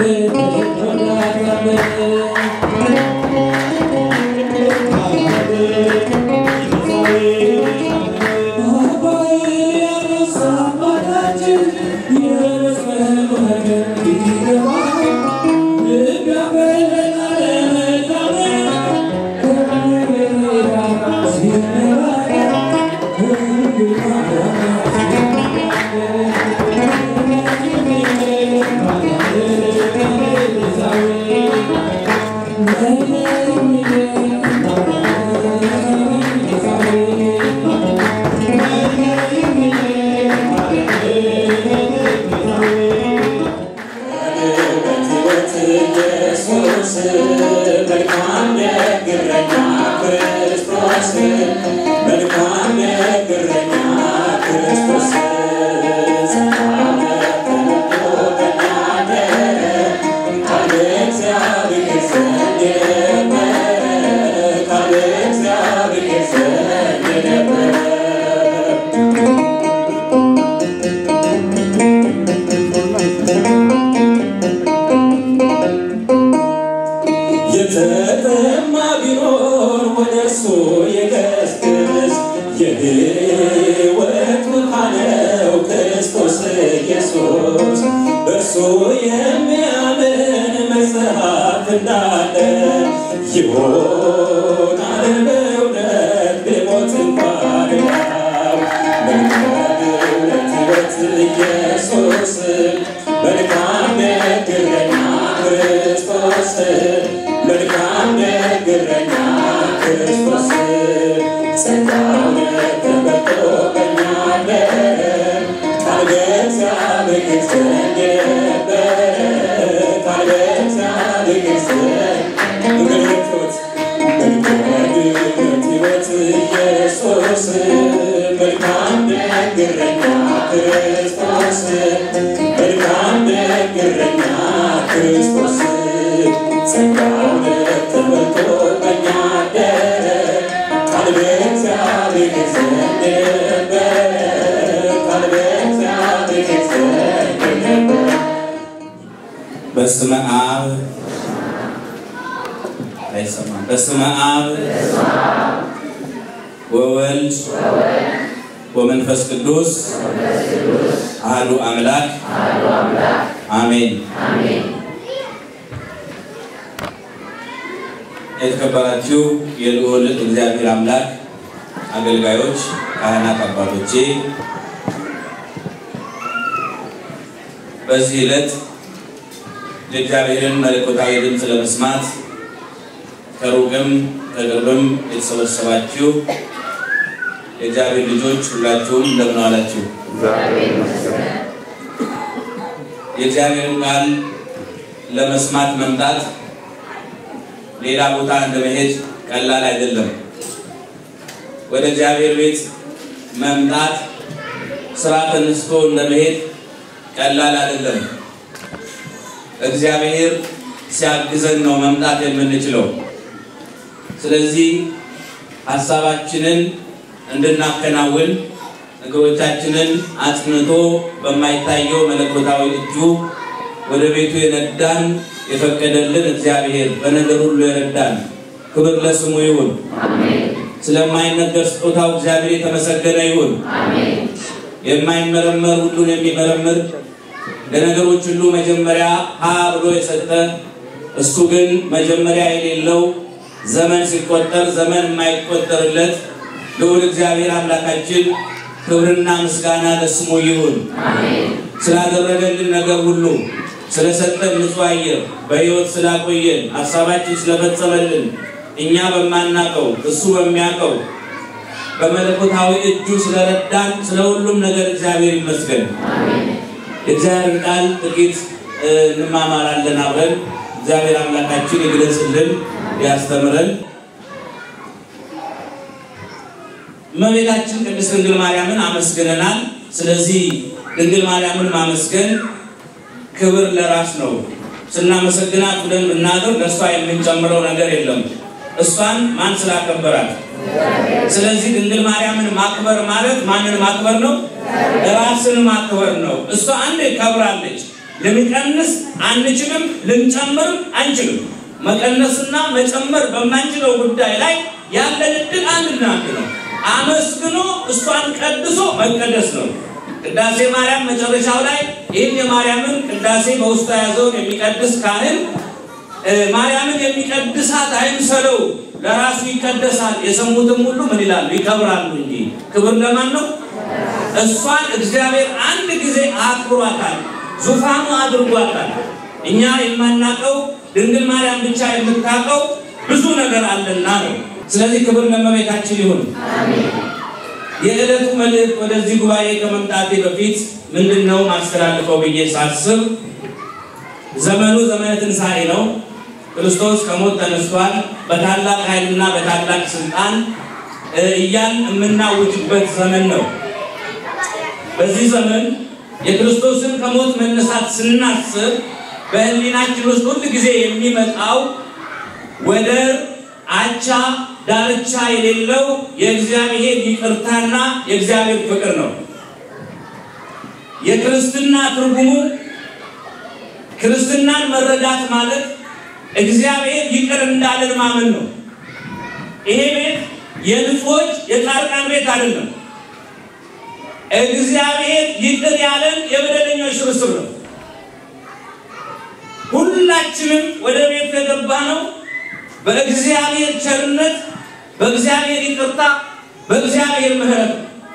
የተጠማ ቢኖር ወደ እርሱ የገስግስ የሕይወት ውሃ ነው ክርስቶስ ኢየሱስ። በእርሱ የሚያምን መጽሐፍ እንዳለ ይሆናል በእውነት ቢሞት እንኳን ያው መልካም እውነት ሕይወት ኢየሱስ መልካም እረኛ ክርስቶስ መልካም እረኛ ክርስቶስ ጸጋውን ተመልቶ በእኛ አደረ ቃል በእግዚአብሔር ዘንድ ነበረ ቃል በእግዚአብሔር ዘንድ እንግዲህ መልካም ሕይወት ኢየሱስ መልካም እረኛ ክርስቶስ መልካም እረኛ ክርስቶስ ጸጋውን ተመልቶ በእኛ አደረ ቃል በእግዚአብሔር ዘንድ ነበረ ቃል በእግዚአብሔር ዘንድ ነበረ በስመ አብ አይሰማም። በስመ አብ ወወልድ ወመንፈስ ቅዱስ አሐዱ አምላክ አሜን። የተከበራችሁ የልዑል እግዚአብሔር አምላክ አገልጋዮች፣ ካህናት፣ አባቶቼ በዚህ ዕለት የእግዚአብሔርን መለኮታዊ ድምፅ ለመስማት ከሩቅም ከቅርብም የተሰበሰባችሁ የእግዚአብሔር ልጆች ሁላችሁም እንደምን ዋላችሁ? የእግዚአብሔርን ቃል ለመስማት መምጣት ሌላ ቦታ እንደመሄድ ቀላል አይደለም። ወደ እግዚአብሔር ቤት መምጣት ስራ ተነስቶ እንደመሄድ ቀላል አይደለም። እግዚአብሔር ሲያግዘን ነው መምጣት የምንችለው። ስለዚህ ሀሳባችንን እንድናከናውን እግሮቻችንን አጽንቶ በማይታየው መለኮታዊ እጁ ወደ ቤቱ የነዳን የፈቀደልን እግዚአብሔር በነገር ሁሉ የረዳን ክብር ለስሙ ይሁን። ስለማይነገር ስጦታው እግዚአብሔር የተመሰገነ ይሁን። የማይመረመር ሁሉን የሚመረምር ለነገሮች ሁሉ መጀመሪያ ሀ ብሎ የሰጠ እሱ ግን መጀመሪያ የሌለው ዘመን ሲቆጠር ዘመን የማይቆጠርለት ልዑል እግዚአብሔር አምላካችን ክብርና ምስጋና ለስሙ ይሁን። ስላደረገልን ነገር ሁሉ ስለሰጠን ንጹሕ አየር በሕይወት ስላቆየን ሀሳባችን ስለፈጸመልን እኛ በማናቀው እሱ በሚያውቀው በመለኮታዊ እጁ ስለረዳን ስለ ሁሉም ነገር እግዚአብሔር ይመስገን። የእግዚአብሔር ቃል ጥቂት እንማማራለን አብረን። እግዚአብሔር አምላካችን ይግለጽልን፣ ያስተምረን። እመቤታችን ቅድስት ድንግል ማርያምን አመስግነናል። ስለዚህ ድንግል ማርያምን ማመስገን ክብር ለራስ ነው። ስናመሰግናት ብለን ብናገር ለእሷ የምንጨምረው ነገር የለም። እሷን ማን ስላከበራት። ስለዚህ ድንግል ማርያምን ማክበር ማለት ማንን ማክበር ነው? ራስን ማክበር ነው። እሷ አንዴ ከብራለች። ልንቀንስ አንችልም፣ ልንጨምርም አንችልም። መቀነስና መጨመር በማንችለው ጉዳይ ላይ ያለን እድል አንድና አንድ ነው። አመስግኖ እሷን ቀድሶ መቀደስ ነው። ቅዳሴ ማርያም መጨረሻው ላይ ይህን የማርያምን ቅዳሴ በውስጡ የያዘውን የሚቀድስ ካህን ማርያምን የሚቀድሳት አይምሰለው፣ ለራሱ ይቀደሳል። የሰሙትም ሁሉ ምን ይላሉ? ይከብራሉ እንጂ ክብር ለማን ነው? እሷን እግዚአብሔር አንድ ጊዜ አክብሯታል፣ ዙፋኑ አድርጓታል። እኛ የማናቀው ድንግል ማርያም ብቻ የምታውቀው ብዙ ነገር አለና ነው። ስለዚህ ክብር ለእመቤታችን ይሁን። የዕለቱ መልእክት ወደዚህ ጉባኤ ከመምጣቴ በፊት ምንድን ነው ማስተላልፈው ብዬ ሳስብ ዘመኑ ዘመነ ትንሣኤ ነው። ክርስቶስ ከሞት ተነስቷል። በታላቅ ኃይልና በታላቅ ስልጣን እያን የምናውጅበት ዘመን ነው። በዚህ ዘመን የክርስቶስን ከሞት መነሳት ስናስብ በሕሊናችን ውስጥ ሁል ጊዜ የሚመጣው ወደር አቻ ዳርቻ የሌለው የእግዚአብሔር ይቅርታና የእግዚአብሔር ፍቅር ነው። የክርስትና ትርጉሙ ክርስትናን መረዳት ማለት እግዚአብሔር ይቅር እንዳለን ማመን ነው። ይሄ ቤት የንጹዎች የጻድቃን ቤት አይደለም። እግዚአብሔር ይቅር ያለን የበደለኞች ስብስብ ነው። ሁላችንም ወደ ቤት የገባ ነው በእግዚአብሔር ቸርነት፣ በእግዚአብሔር ይቅርታ፣ በእግዚአብሔር ምሕረት።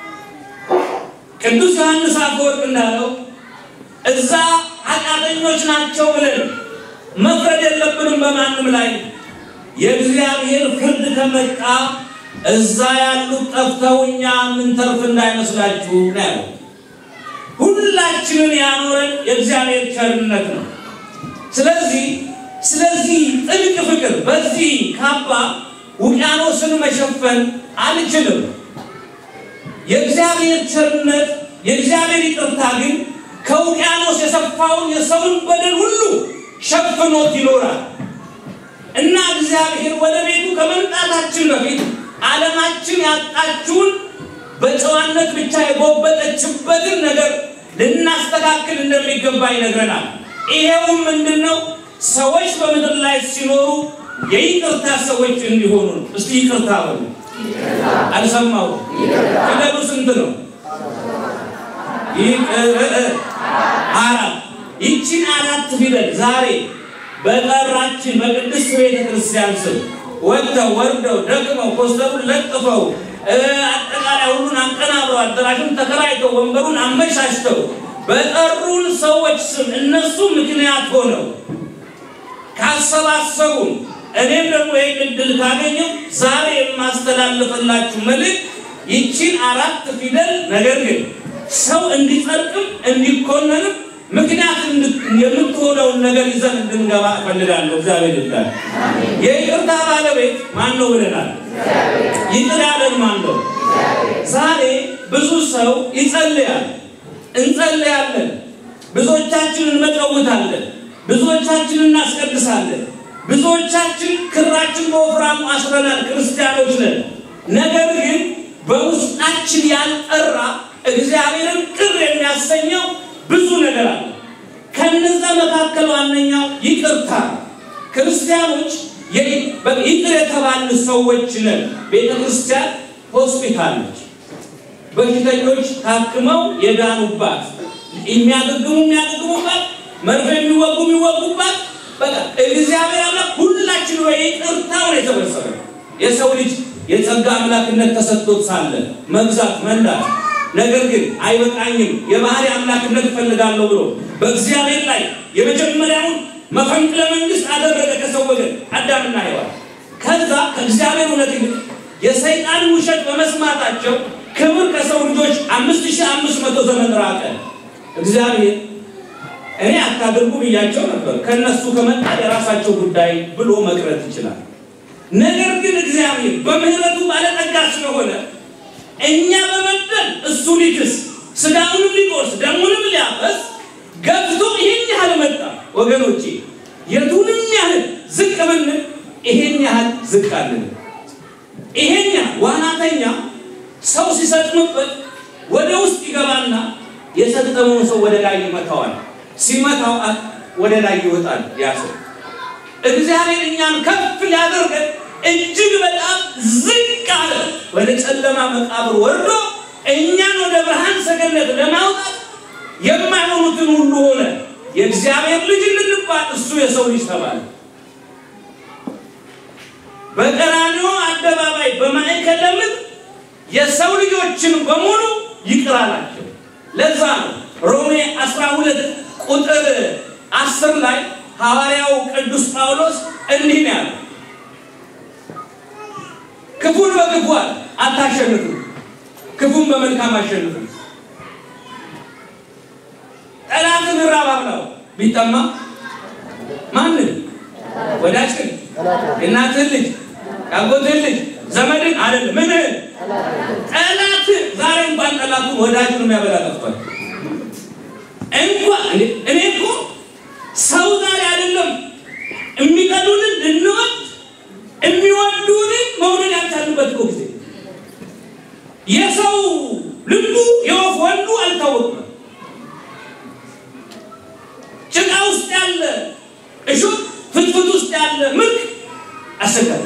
ቅዱስ ዮሐንስ አፈወርቅ እንዳለው እዛ ኃጢአተኞች ናቸው ብለን መፍረድ የለብንም በማንም ላይ። የእግዚአብሔር ፍርድ ከመጣ እዛ ያሉት ጠፍተው እኛ የምንተርፍ እንዳይመስላችሁ ነው ያለው። ሁላችንን ያኖረን የእግዚአብሔር ቸርነት ነው። ስለዚህ ስለዚህ ጥልቅ ፍቅር በዚህ ካባ ውቅያኖስን መሸፈን አልችልም። የእግዚአብሔር ቸርነት የእግዚአብሔር ይቅርታ ግን ከውቅያኖስ የሰፋውን የሰውን በደል ሁሉ ሸፍኖት ይኖራል እና እግዚአብሔር ወደ ቤቱ ከመምጣታችን በፊት ዓለማችን ያጣችውን በጨዋነት ብቻ የጎበጠችበትን ነገር ልናስተካክል እንደሚገባ ይነግረናል። ይሄውም ምንድን ነው? ሰዎች በምድር ላይ ሲኖሩ የይቅርታ ሰዎች እንዲሆኑ ነው። እስቲ ይቅርታ በሉ። አልሰማው ፊደሉ ስንት ነው? አራት። ይቺን አራት ፊደል ዛሬ በጠራችን በቅድስት ቤተ ክርስቲያን ስም ወጥተው ወርደው ደክመው ኮስተሩን ለጥፈው አጠቃላይ ሁሉን አንቀናብረው አዳራሹን ተከራይተው ወንበሩን አመቻችተው በጠሩን ሰዎች ስም እነሱ ምክንያት ሆነው ካሰባሰቡን እኔም ደግሞ ይህን እድል ካገኘው ዛሬ የማስተላልፍላችሁ መልእክት ይቺን አራት ፊደል ነገር ግን ሰው እንዲጸድቅም እንዲኮነንም ምክንያት የምትሆነውን ነገር ይዘን እንድንገባ እፈልጋለሁ። እግዚአብሔር ይርዳል። የይቅርታ ባለቤት ማን ነው ብለናል? ይቅር ያለን ማን ነው? ዛሬ ብዙ ሰው ይጸልያል፣ እንጸልያለን፣ ብዙዎቻችን እንመቀውታለን፣ ብዙዎቻችን እናስቀድሳለን፣ ብዙዎቻችን ክራችን በወፍራሙ አስረናል፣ ክርስቲያኖች ነን። ነገር ግን በውስጣችን ያልጠራ እግዚአብሔርን ቅር የሚያሰኘው ብዙ ነገር አለ። ከነዛ መካከል ዋነኛው ይቅርታ። ክርስቲያኖች ይቅር የተባሉ ሰዎች ነን። ቤተ ክርስቲያን ሆስፒታል ነች። በሽተኞች ታክመው የዳኑባት፣ የሚያገግሙ የሚያገግሙባት፣ መርፌ የሚወጉ የሚወጉባት በቃ እግዚአብሔር አምላክ ሁላችን በይቅርታው ነው የተበሰረ። የሰው ልጅ የጸጋ አምላክነት ተሰጥቶት ሳለ መግዛት መንዳት ነገር ግን አይበቃኝም የባህሪ አምላክነት እፈልጋለሁ ብሎ በእግዚአብሔር ላይ የመጀመሪያውን መፈንቅለ መንግስት አደረገ ከሰው ወገን አዳምና ሔዋን። ከዛ ከእግዚአብሔር እውነት ይልቅ የሰይጣን ውሸት በመስማታቸው ክብር ከሰው ልጆች አምስት ሺህ አምስት መቶ ዘመን ራቀ። እግዚአብሔር እኔ አታድርጉ ብያቸው ነበር፣ ከእነሱ ከመጣ የራሳቸው ጉዳይ ብሎ መቅረት ይችላል። ነገር ግን እግዚአብሔር በምሕረቱ ባለጠጋ ስለሆነ እኛ በመበደል እሱ ሊክስ ስጋውንም ሊቆርስ ደሙንም ሊያፈስ ገብቶ ይሄን ያህል መጣ። ወገኖቼ የቱንም ያህል ዝቅ ብንል ይሄን ያህል ዝቅ አለን። ይሄን ያህል ዋናተኛ ሰው ሲሰጥምበት ወደ ውስጥ ይገባና የሰጠመውን ሰው ወደ ላይ ይመታዋል። ሲመታው ወደ ላይ ይወጣል ያ ሰው። እግዚአብሔር እኛን ከፍ ሊያደርገን እጅግ በጣም ዝቅ አለ። ወደ ጨለማ መቃብር ወርዶ እኛን ወደ ብርሃን ሰገነት ለማውጣት የማይሆኑትን ሁሉ ሆነ። የእግዚአብሔር ልጅ እንባል እሱ የሰው ልጅ ተባለ። በቀራንዮ አደባባይ በማዕከለ ምድር የሰው ልጆችን በሙሉ ይቅር አላቸው። ለዛ ነው ሮሜ 12 ቁጥር 10 ላይ ሐዋርያው ቅዱስ ጳውሎስ እንዲህ ነው ያለው፣ ክፉን በክፉ አታሸንፉ፣ ክፉን በመልካም አሸንፉ። ጠላትን ራብ አብላው፣ ቢጠማ ማንን? ወዳጅህን፣ የእናትህን ልጅ፣ ያጎትህን ልጅ፣ ዘመድን አይደለም ምንህን? ጠላት ዛሬ እንኳን ጠላቱን ወዳጁን የሚያበላ ጠፍቷል። እንኳን እኔ እኮ ሰው ዛሬ አይደለም የሚጠሉንን ልንወድ የሚወዱንን መውደድ ያልቻልንበት እኮ ጊዜ የሰው ልቡ የወፍ ወንዱ አልታወቅም። ጭቃ ውስጥ ያለ እሾህ ፍትፍት ውስጥ ያለ ምርቅ አሰጋሪ።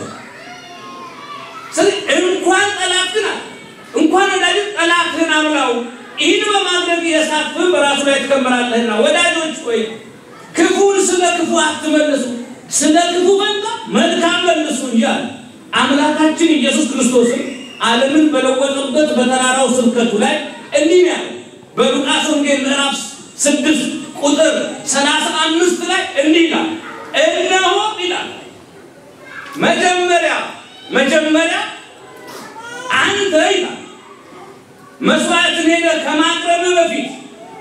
ስለዚህ እንኳን ጠላትን እንኳን ወዳጅን ጠላትህን አብላው። ይህን በማድረግ የእሳት ፍም በራሱ ላይ ትከምራለህና ወዳጆች ሆይ ክፉን ስለ ክፉ አትመልሱ፣ ስለ ክፉ ፈንታ መልካም መልሱ እንጂ አለ። አምላካችን ኢየሱስ ክርስቶስም ዓለምን በለወጠበት በተራራው ስብከቱ ላይ እንዲህ ነው ያለው። በሉቃስ ወንጌል ምዕራፍ ስድስት ቁጥር ሰላሳ አምስት ላይ እንዲህ ይላል፣ እነሆ ይላል መጀመሪያ መጀመሪያ አንተ ይላል መስዋዕትን ሄደህ ከማቅረብ በፊት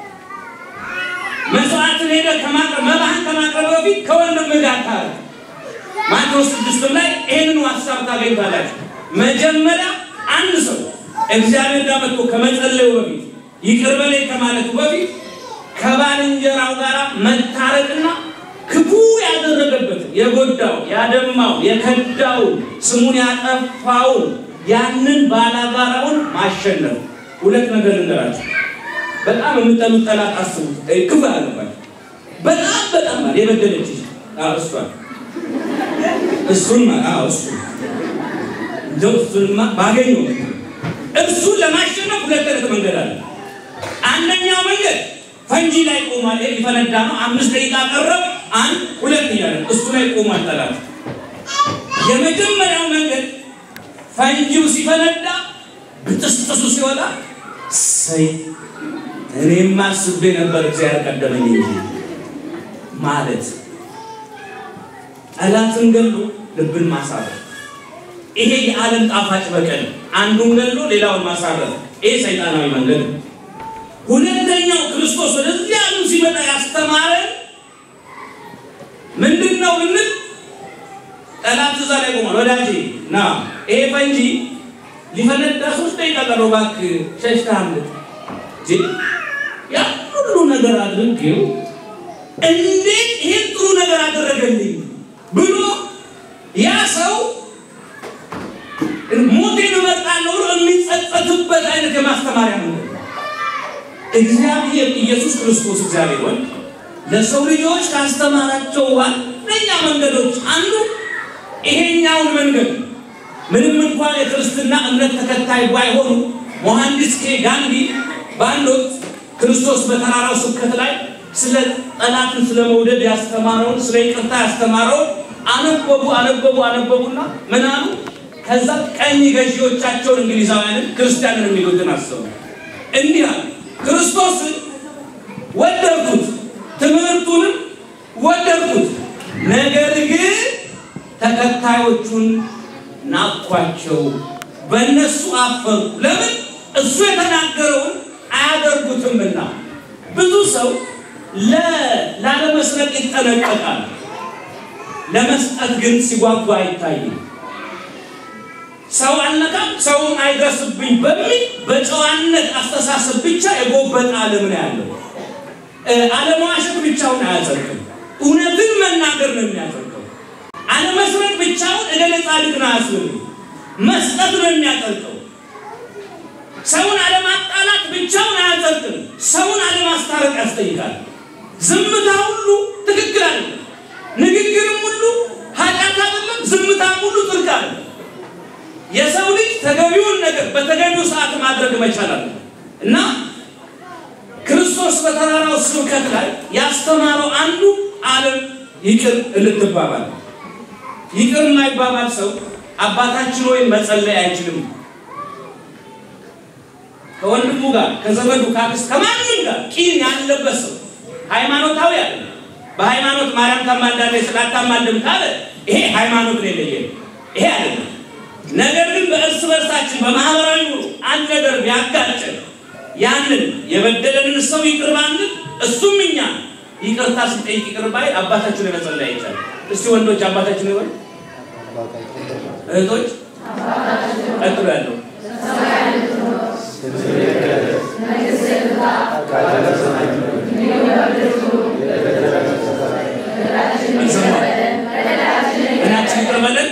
መስዋዕትን ሄደህ ከማቅረብ መባህን ከማቅረብ በፊት ከወንድምህ ጋር ታረቅ። ማቴዎስ ስድስትም ላይ ይህንኑ ሀሳብ ታገኝታላችሁ። መጀመሪያ አንድ ሰው እግዚአብሔር ጋር መጥቶ ከመጸለዩ በፊት ይቅር በለኝ ከማለቱ በፊት ከባልንጀራው ጋር መታረቅና ክፉ ያደረገበትን የጎዳው፣ ያደማው፣ የከዳውን ስሙን ያጠፋውን ያንን ባላጋራውን ማሸነፍ። ሁለት ነገር ልንገራችሁ። በጣም የምጠሉት ጠላት አስቡት። ክፉ ያለባቸው በጣም በጣም ማለት የበደለች እሷን እሱን እሱ እንደው እሱንማ ባገኘው እሱን ለማሸነፍ ሁለት አይነት መንገድ አለ። አንደኛው መንገድ ፈንጂ ላይ ቆሟል። ይሄ ሊፈነዳ ነው። አምስት ደቂቃ ቀረብ አንድ ሁለት እያለ እሱ ላይ ቆሟል ጠላት። የመጀመሪያው መንገድ ፈንጂው ሲፈነዳ ብጥስጥሱ ሲወጣ ሰይ እኔም አስቤ ነበር እግዚአብሔር ቀደመኝ እንጂ ማለት ጠላትን ገሎ ልብን ማሳረፍ። ይሄ የዓለም ጣፋጭ በቀል አንዱን ገሎ ሌላውን ማሳረፍ፣ ይሄ ሰይጣናዊ መንገድ ነው። ሁለተኛው ክርስቶስ ወደዚህ ዓለም ሲመጣ ያስተማረን ምንድን ነው ብንል ጠላት እዛ ላይ ቆሟል። ወዳጄ ና ይሄ ፈንጂ ሊፈነዳ ሶስት ደቂቃ ቀረው፣ እባክህ ሸሽተህ አምልጥ። ያ ሁሉ ነገር አድርጌው እንዴት ይሄን ጥሩ ነገር አደረገልኝ ብሎ ያ ሰው ሞቴን እመርጣለሁ ብሎ የሚጸጸትበት አይነት የማስተማሪያ መንገድ እግዚአብሔር ኢየሱስ ክርስቶስ እግዚአብሔር ወልድ ለሰው ልጆች ካስተማራቸው ዋነኛ መንገዶች አንዱ ይሄኛውን መንገድ ምንም እንኳን የክርስትና እምነት ተከታይ ባይሆኑ ሞሐንዲስ ኬ ጋንዲ በአንድ ወቅት ክርስቶስ በተራራው ስብከት ላይ ስለ ጠላትን ስለ መውደድ ያስተማረውን ስለ ይቅርታ ያስተማረውን አነበቡ አነበቡ አነበቡና ምን አሉ? ከዛ ቀኝ ገዢዎቻቸውን እንግሊዛውያንን ክርስቲያንን የሚሉትን አሰቡ። እንዲህ አሉ፣ ክርስቶስን ወደድኩት፣ ትምህርቱንም ወደድኩት፣ ነገር ግን ተከታዮቹን ናቅኳቸው፣ በእነሱ አፈሩ። ለምን? እሱ የተናገረውን አያደርጉትምና። ብዙ ሰው ላለመስረቅ ይጠነቀቃል፣ ለመስጠት ግን ሲጓጓ አይታይም። ሰው አልነካም፣ ሰውም አይደርስብኝ በሚል በጨዋነት አስተሳሰብ ብቻ የጎበጠ ዓለም ነው ያለው። አለመዋሸት ብቻውን አያጸድቅም፣ እውነትን መናገር ነው የሚያጸድቀው። አለመስረቅ ብቻውን እገሌ ጻድቅ ነው አያስብልም፣ መስጠት ነው የሚያጸድቀው። ሰውን አለማጣላት ብቻውን አያጸድቅም፣ ሰውን አለማስታረቅ ያስጠይቃል። ዝምታ ሁሉ ትክክል አይደለም። ንግግርም ሁሉ ኃጢአት አይደለም። ዝምታም ሁሉ ጽድቅ አይደለም። የሰው ልጅ ተገቢውን ነገር በተገቢው ሰዓት ማድረግ መቻል አለ እና ክርስቶስ በተራራው ስብከት ላይ ያስተማረው አንዱ ዓለም ይቅር እንድትባባል። ይቅር የማይባባል ሰው አባታችን ወይም መጸለይ አይችልም። ከወንድሙ ጋር ከዘመዱ ከአክስት ከማንም ጋር ቂም ያለበት ሰው ሃይማኖታዊ አለ በሃይማኖት ማርያም ታማልዳለች ስላታማልድም ካለ ይሄ ሃይማኖት ነው የለየ ይሄ አይደለም። ነገር ግን በእርስ በርሳችን በማህበራዊ ኑሮ አንድ ነገር ቢያጋጭን ያንን የበደለንን ሰው ይቅር ባንል እሱም እኛ ይቅርታ ስንጠይቅ ይቅር ባይ አባታችን መጸለይ አይቻልም። እስቲ ወንዶች አባታችን ይሆን እህቶች ቀጥሎ ያለው በደላችን ይቅር በለን።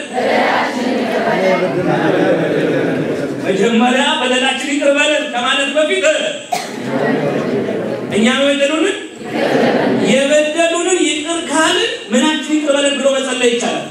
መጀመሪያ በደላችን ይቅር በለን ከማለት በፊት እኛ የበደሉንን የበደሉንን ይቅር ካልን ምናችን ይቅር በለን ብሎ መጸለይ ይቻላል።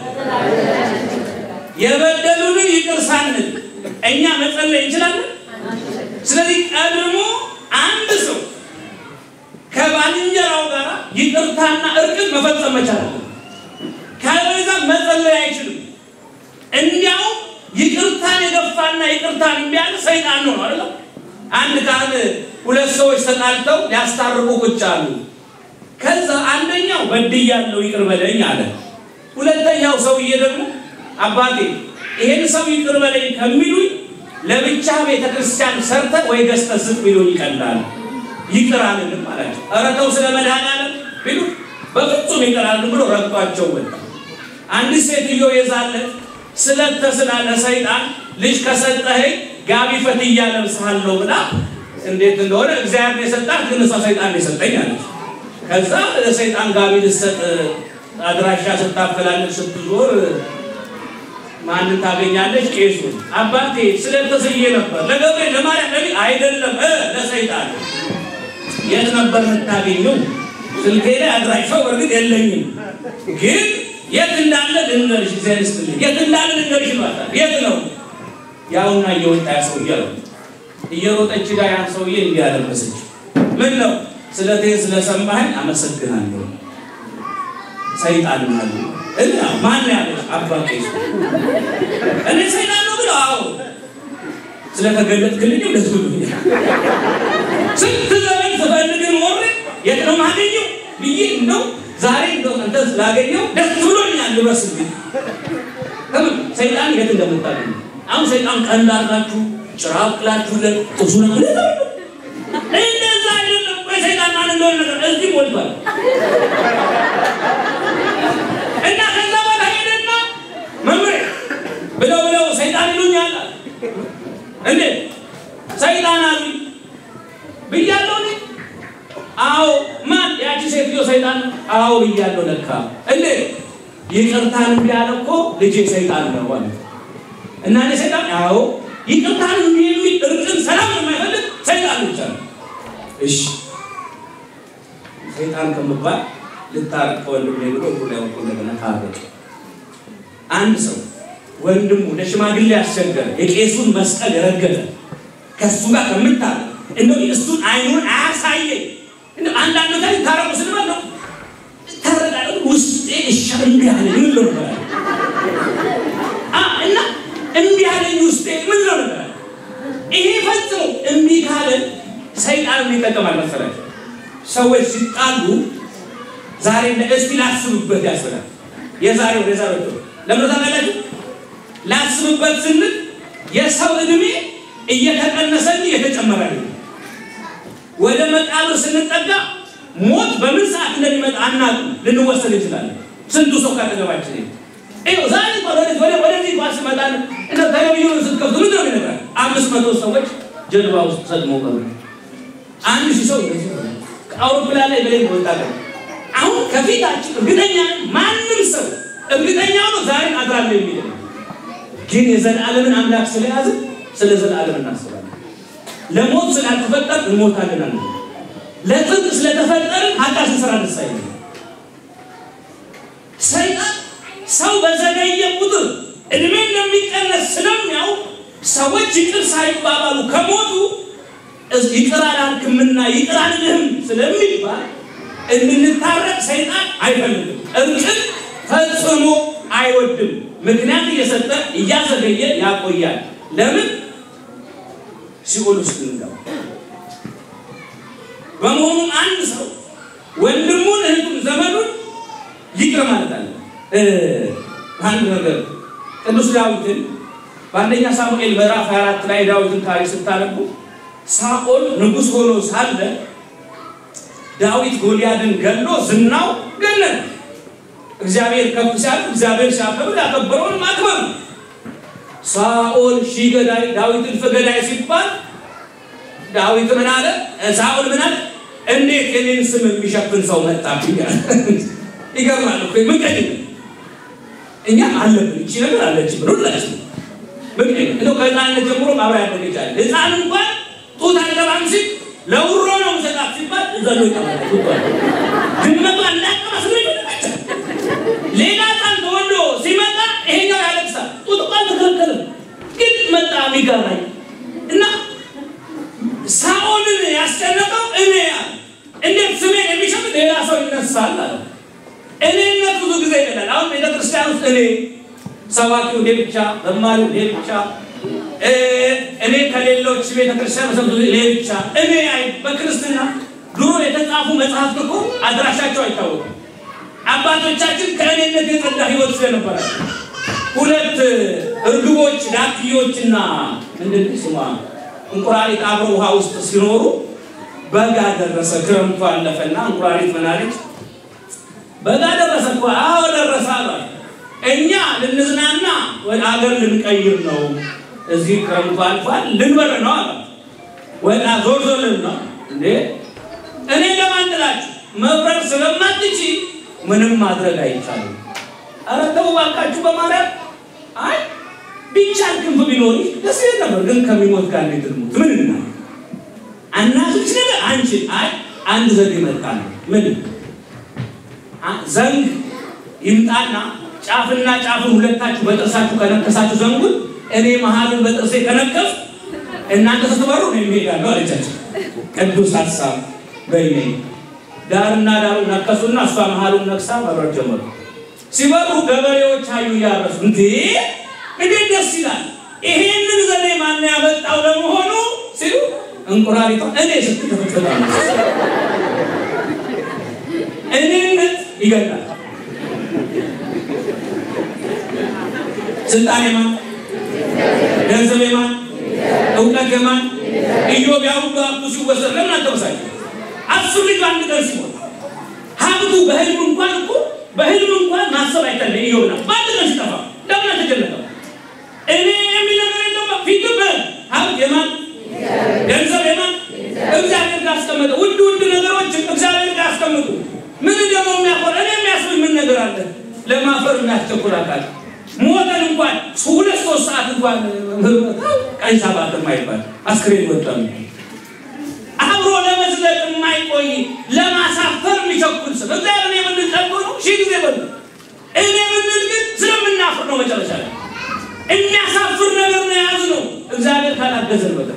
የበደሉንን ይቅር ሳንል እኛ መጸለይ እንችላለን። ስለዚህ ቀድሞ አንድ ሰው ከባልንጀራው ጋር ይቅርታና እርቅን መፈጸም መቻል አለ። ካለበዛ መጸለይ አይችልም። እንዲያውም ይቅርታን የገፋና ይቅርታን እምቢ ያለ ሰይጣን ነው አይደል? አንድ ካህን ሁለት ሰዎች ተጣልተው ሊያስታርቁ ቁጭ አሉ። ከዛ አንደኛው በድያለሁ ይቅር በለኝ አለ። ሁለተኛው ሰውዬ ደግሞ አባቴ ይሄን ሰው ይቅር በለኝ ከሚሉኝ ለብቻ ቤተ ክርስቲያን ሰርተ ወይ ገዝተ ስጥ ቢሉኝ ይቀላል። ይቅር አልልም አላቸው። ኧረ ተው ስለ መድኃኒዓለም ቢሉ በፍጹም ይቅር አልልም ብሎ ረግጧቸው ወጣ። አንዲት ሴትዮ የዛለት ስለት ተስላ ለሰይጣን ልጅ ከሰጠኸኝ ጋቢ ፈትያ ለብስሃለሁ ብላ እንዴት እንደሆነ እግዚአብሔር የሰጣት ግን እሷ ሰይጣን የሰጠኝ አለች። ከዛ ለሰይጣን ጋቢ ልሰጥ አድራሻ ስታፈላልግ ስትዞር ማንን ታገኛለች? ቄሱን። አባቴ ስለተስዬ ነበር ለገብርኤል ለማርያም ለሚ አይደለም እ ለሰይጣን የት ነበር የምታገኘው? ስልኬ ላይ አድራሻው በእርግጥ የለኝም፣ ግን የት እንዳለ ልንገርሽ፣ እግዚአብሔር ይስጥልኝ፣ የት እንዳለ ልንገርሽ ይሏታል። የት ነው? ያውና እየወጣ ያ ሰውዬ አሉ። እየሮጠች ጋር ያን ሰውዬ እንዲህ አለበሰች። ምን ነው ስለቴ ስለሰማኸኝ አመሰግናለሁ። ሰይጣን አሉ እና ማን ያለች አባቴ እኔ ሰይጣን ነው ብለው አዎ ስለተገለጥክልኝ ደስ ብሎኛል። ስንት ዘመን ስፈልግ ኖሬ የት ነው ማገኘው ብዬ እንደው ዛሬ እንደው አንተ ስላገኘው ደስ ብሎኛል። ልበስልኝ ከምን ሰይጣን የት እንደምታገኙ አሁን ሰይጣን ቀንድ አድርጋችሁ ጭራቅ ላችሁለት ጥሱ ነው እንደዛ አይደለም። ሰይጣን ማን እንደሆነ ነገር እዚህ ሞልቷል። እና ከዛ በኋላ ሄደና መምህር ብለው ብለው ሰይጣን ይሉኛል እንዴ ሰይጣን አሉ ብያለሁ እኔ አዎ ማን ያቺ ሴትዮ ሰይጣን አዎ ብያለሁ ለካ እንዴ ይቅርታን እምቢ አለ እኮ ልጄ ሰይጣን ነው አለ እና እኔ ሰይጣን አዎ ይቅርታን እምቢ የሚል እርቅን ሰላም የማይፈልግ ሰይጣን ብቻ ነው እሺ ሰይጣን ከምባል ልታረቅ ከወንድም ብሎ ሁሉ ያውቁ እንደገና ታረቅ አንድ ሰው ወንድሙ ለሽማግሌ ያስቸገረ የቄሱን መስቀል የረገጠ ከእሱ ጋር ከምታረቅ እንደው እሱን አይኑን አያሳየኝ እንደው አንዳንድ ጋር ታረቁ ስንባል ነው ታረቃለ ውስጤ እሻ እምቢ አለኝ ምን ለው ነበር እና እምቢ አለኝ ውስጤ ምን ለው ነበር ይሄ ፈጽሞ እምቢ ካለን ሰይጣን ምን ይጠቀማል መሰላቸው ሰዎች ሲጣሉ ዛሬ እስቲ ላስብበት ያስብላል የዛሬው የዛሬው ለምን ታውቃላችሁ ላስብበት ስንል የሰው እድሜ እየተቀነሰ እንጂ እየተጨመረ ነው። ወደ መቃብር ስንጠጋ ሞት በምን ሰዓት እንደሚመጣ አናውቅም። ልንወሰድ እንችላለን። ስንቱ ሰው ካጠገባችን ይኸው ዛሬ ወደዚህ ወደ ወደዚህ እንኳን ስመጣ እንደ ቴሌቪዥኑን ስትከፍቱ ምንድን ነው የሚነግረን? አምስት መቶ ሰዎች ጀልባ ውስጥ ሰጥመው ቀሩ። አንድ ሺህ ሰው ከአውሮፕላን ላይ በላይ ወጣ ቀረ። አሁን ከፊታችን እርግጠኛ ነኝ ማንም ሰው እርግጠኛ ነው ዛሬ አድራለሁ የሚል ግን የዘላለምን አምላክ ስለያዝን ስለ ዘላለም እናስባለን። ለሞት ስላልተፈጠር እንሞታለን አለ። ለጽድቅ ስለተፈጠርን ኃጢአት ስንሰራ ደስ አይልም። ሰይጣን ሰው በዘገየ ቁጥር እድሜ እንደሚቀነስ ስለሚያውቅ ሰዎች ይቅር ሳይባባሉ ከሞቱ ይቅር አላልክምና ይቅር አልልህም ስለሚባል እንድንታረቅ ሰይጣን አይፈልግም። እርቅን ፈጽሞ አይወድም። ምክንያት እየሰጠ እያዘገየ ያቆያል። ለምን? ሲኦል ውስጥ እንገባ። በመሆኑም አንድ ሰው ወንድሙን፣ እህቱን፣ ዘመዱን ይቅር ማለት አለ። አንድ ነገር ቅዱስ ዳዊትን በአንደኛ ሳሙኤል ምዕራፍ 24 ላይ ዳዊትን ታሪክ ስታነቡ ሳኦል ንጉሥ ሆኖ ሳለ ዳዊት ጎልያድን ገሎ ዝናው ገነነ። እግዚአብሔር ከፍ ሲያል እግዚአብሔር ሲያከብር ያከበረውን ማክበር ነው። ሳኦል ሺህ ገዳይ ዳዊት እልፍ ገዳይ ሲባል ዳዊት ምን አለ? ሳኦል ምን አለ? እንዴት የኔን ስም የሚሸፍን ሰው መጣብኝ አለ። ይገርማል እኮ ምቀኝ እኛም አለብን እቺ ነገር አለች ብሎ ላች ምክንያት እንደው ከህፃንነት ጀምሮ ማብራ ያደገቻል ህፃን እንኳን ጡት አልገባም ሲል ለውሮ ነው ሰጣት ሲባል ዘሎ ይቀመጣል። ድመቷ እንዳቀማስ ነው ይመጣል። ሌላ ህፃን ተወልዶ ሲመጣ ይሄኛው ያለቅሳል። ጡት እንኳን ተከለከለ፣ ግን መጣ የሚገራኝ እና ሳኦልን ያስጨነቀው እኔ ያለ እንዴት ስሜን የሚሸጥ ሌላ ሰው ይነሳል አለ። እኔነት ብዙ ጊዜ ይላል። አሁን ቤተክርስቲያን ውስጥ እኔ ሰባኪው እኔ ብቻ፣ ዘማሪው እኔ ብቻ፣ እኔ ከሌሎች ቤተክርስቲያን ሰ እኔ ብቻ እኔ አይ በክርስትና ድሮ የተጻፉ መጽሐፍት እኮ አድራሻቸው አይታወቅም። አባቶቻችን ከእኔነት የጸዳ ህይወት ስለነበራቸው ሁለት እርግቦች ዳክዮችና ምንድን ስሟ እንቁራሪት አብረው ውሃ ውስጥ ሲኖሩ በጋ ደረሰ። ክረምቱ አለፈና እንቁራሪት ምን አለች? በጋ ደረሰ እኮ አዎ ደረሰ አሏት። እኛ ልንዝናና ወደ አገር ልንቀይር ነው፣ እዚህ ክረምቱ አልፏል፣ ልንበር ነው አሏት። ወጣ ዞር ዞር ልን ነው እንዴ እኔ ለማን ጥላችሁ መብረር ስለማትች ምንም ማድረግ አይቻልም። ኧረ ተው እባካችሁ በማርያም አይ ቢቻል ክንፍ ቢኖር ደስ ይል ነበር፣ ግን ከሚሞት ጋር እንዴት ልሙት? ምን እና አናቶች ነገር አንቺን አይ አንድ ዘዴ መጣ ነው ምን ዘንግ ይምጣና ጫፍና ጫፉን ሁለታችሁ በጥርሳችሁ ከነከሳችሁ ዘንጉን እኔ መሀሉን በጥርሴ ከነከፍ እናንተ ስትበሩ ነው የሚሄዳለሁ አለቻቸው። ቅዱስ ሀሳብ በይኔ ዳርና ዳሩ ነከሱና እሷ መሀሉን ነክሳ መብረር ጀመሩ። ሲበሩ ገበሬዎች አዩ እያረሱ እንዴ እንዴት ደስ ይላል! ይሄንን ዘዴ ማን ያመጣው ለመሆኑ ሲሉ እንቁራሪቷ እኔ ስትከፍትላ እኔነት ይገላል። ስልጣን የማን ገንዘብ የማን እውቀት የማን ኢዮብ ያ ሁሉ ሀብቱ ሲወሰድ ለምን አልተበሳጨ? አስር ልጅ አንድ ቀን ሲሆን ሀብቱ በህልም እንኳን እኮ በህልም እንኳን ማሰብ አይታለ ኢዮብ ና በአንድ ቀን ሲጠፋ ለምን አልተጨነቀም? እኔ የሚል ነገር የለም። ፊት ሀብት የማን ገንዘብ የማን እግዚአብሔር ጋር አስቀመጠ። ውድ ውድ ነገሮች እግዚአብሔር ጋር አስቀምጡ። ምን ደግሞ የሚያኮር እኔ የሚያስብል ምን ነገር አለ? ለማፈር የሚያስቸኩል አካል ሞተን እንኳን ሁለት ሶስት ሰዓት እንኳን ቀን ሰባት የማይባል አስክሬን ወጣ አብሮ ለመዝለቅ የማይቆይ ለማሳፈር የሚቸኩል ስም እግዚአብሔር እኔ ምንል ጠቦ ነው ሺህ ጊዜ በሉ እኔ ምንል ግን ስለምናፍር ነው። መጨረሻ ላይ የሚያሳፍር ነገር ነው የያዝ ነው እግዚአብሔር ካላገዘን በቀር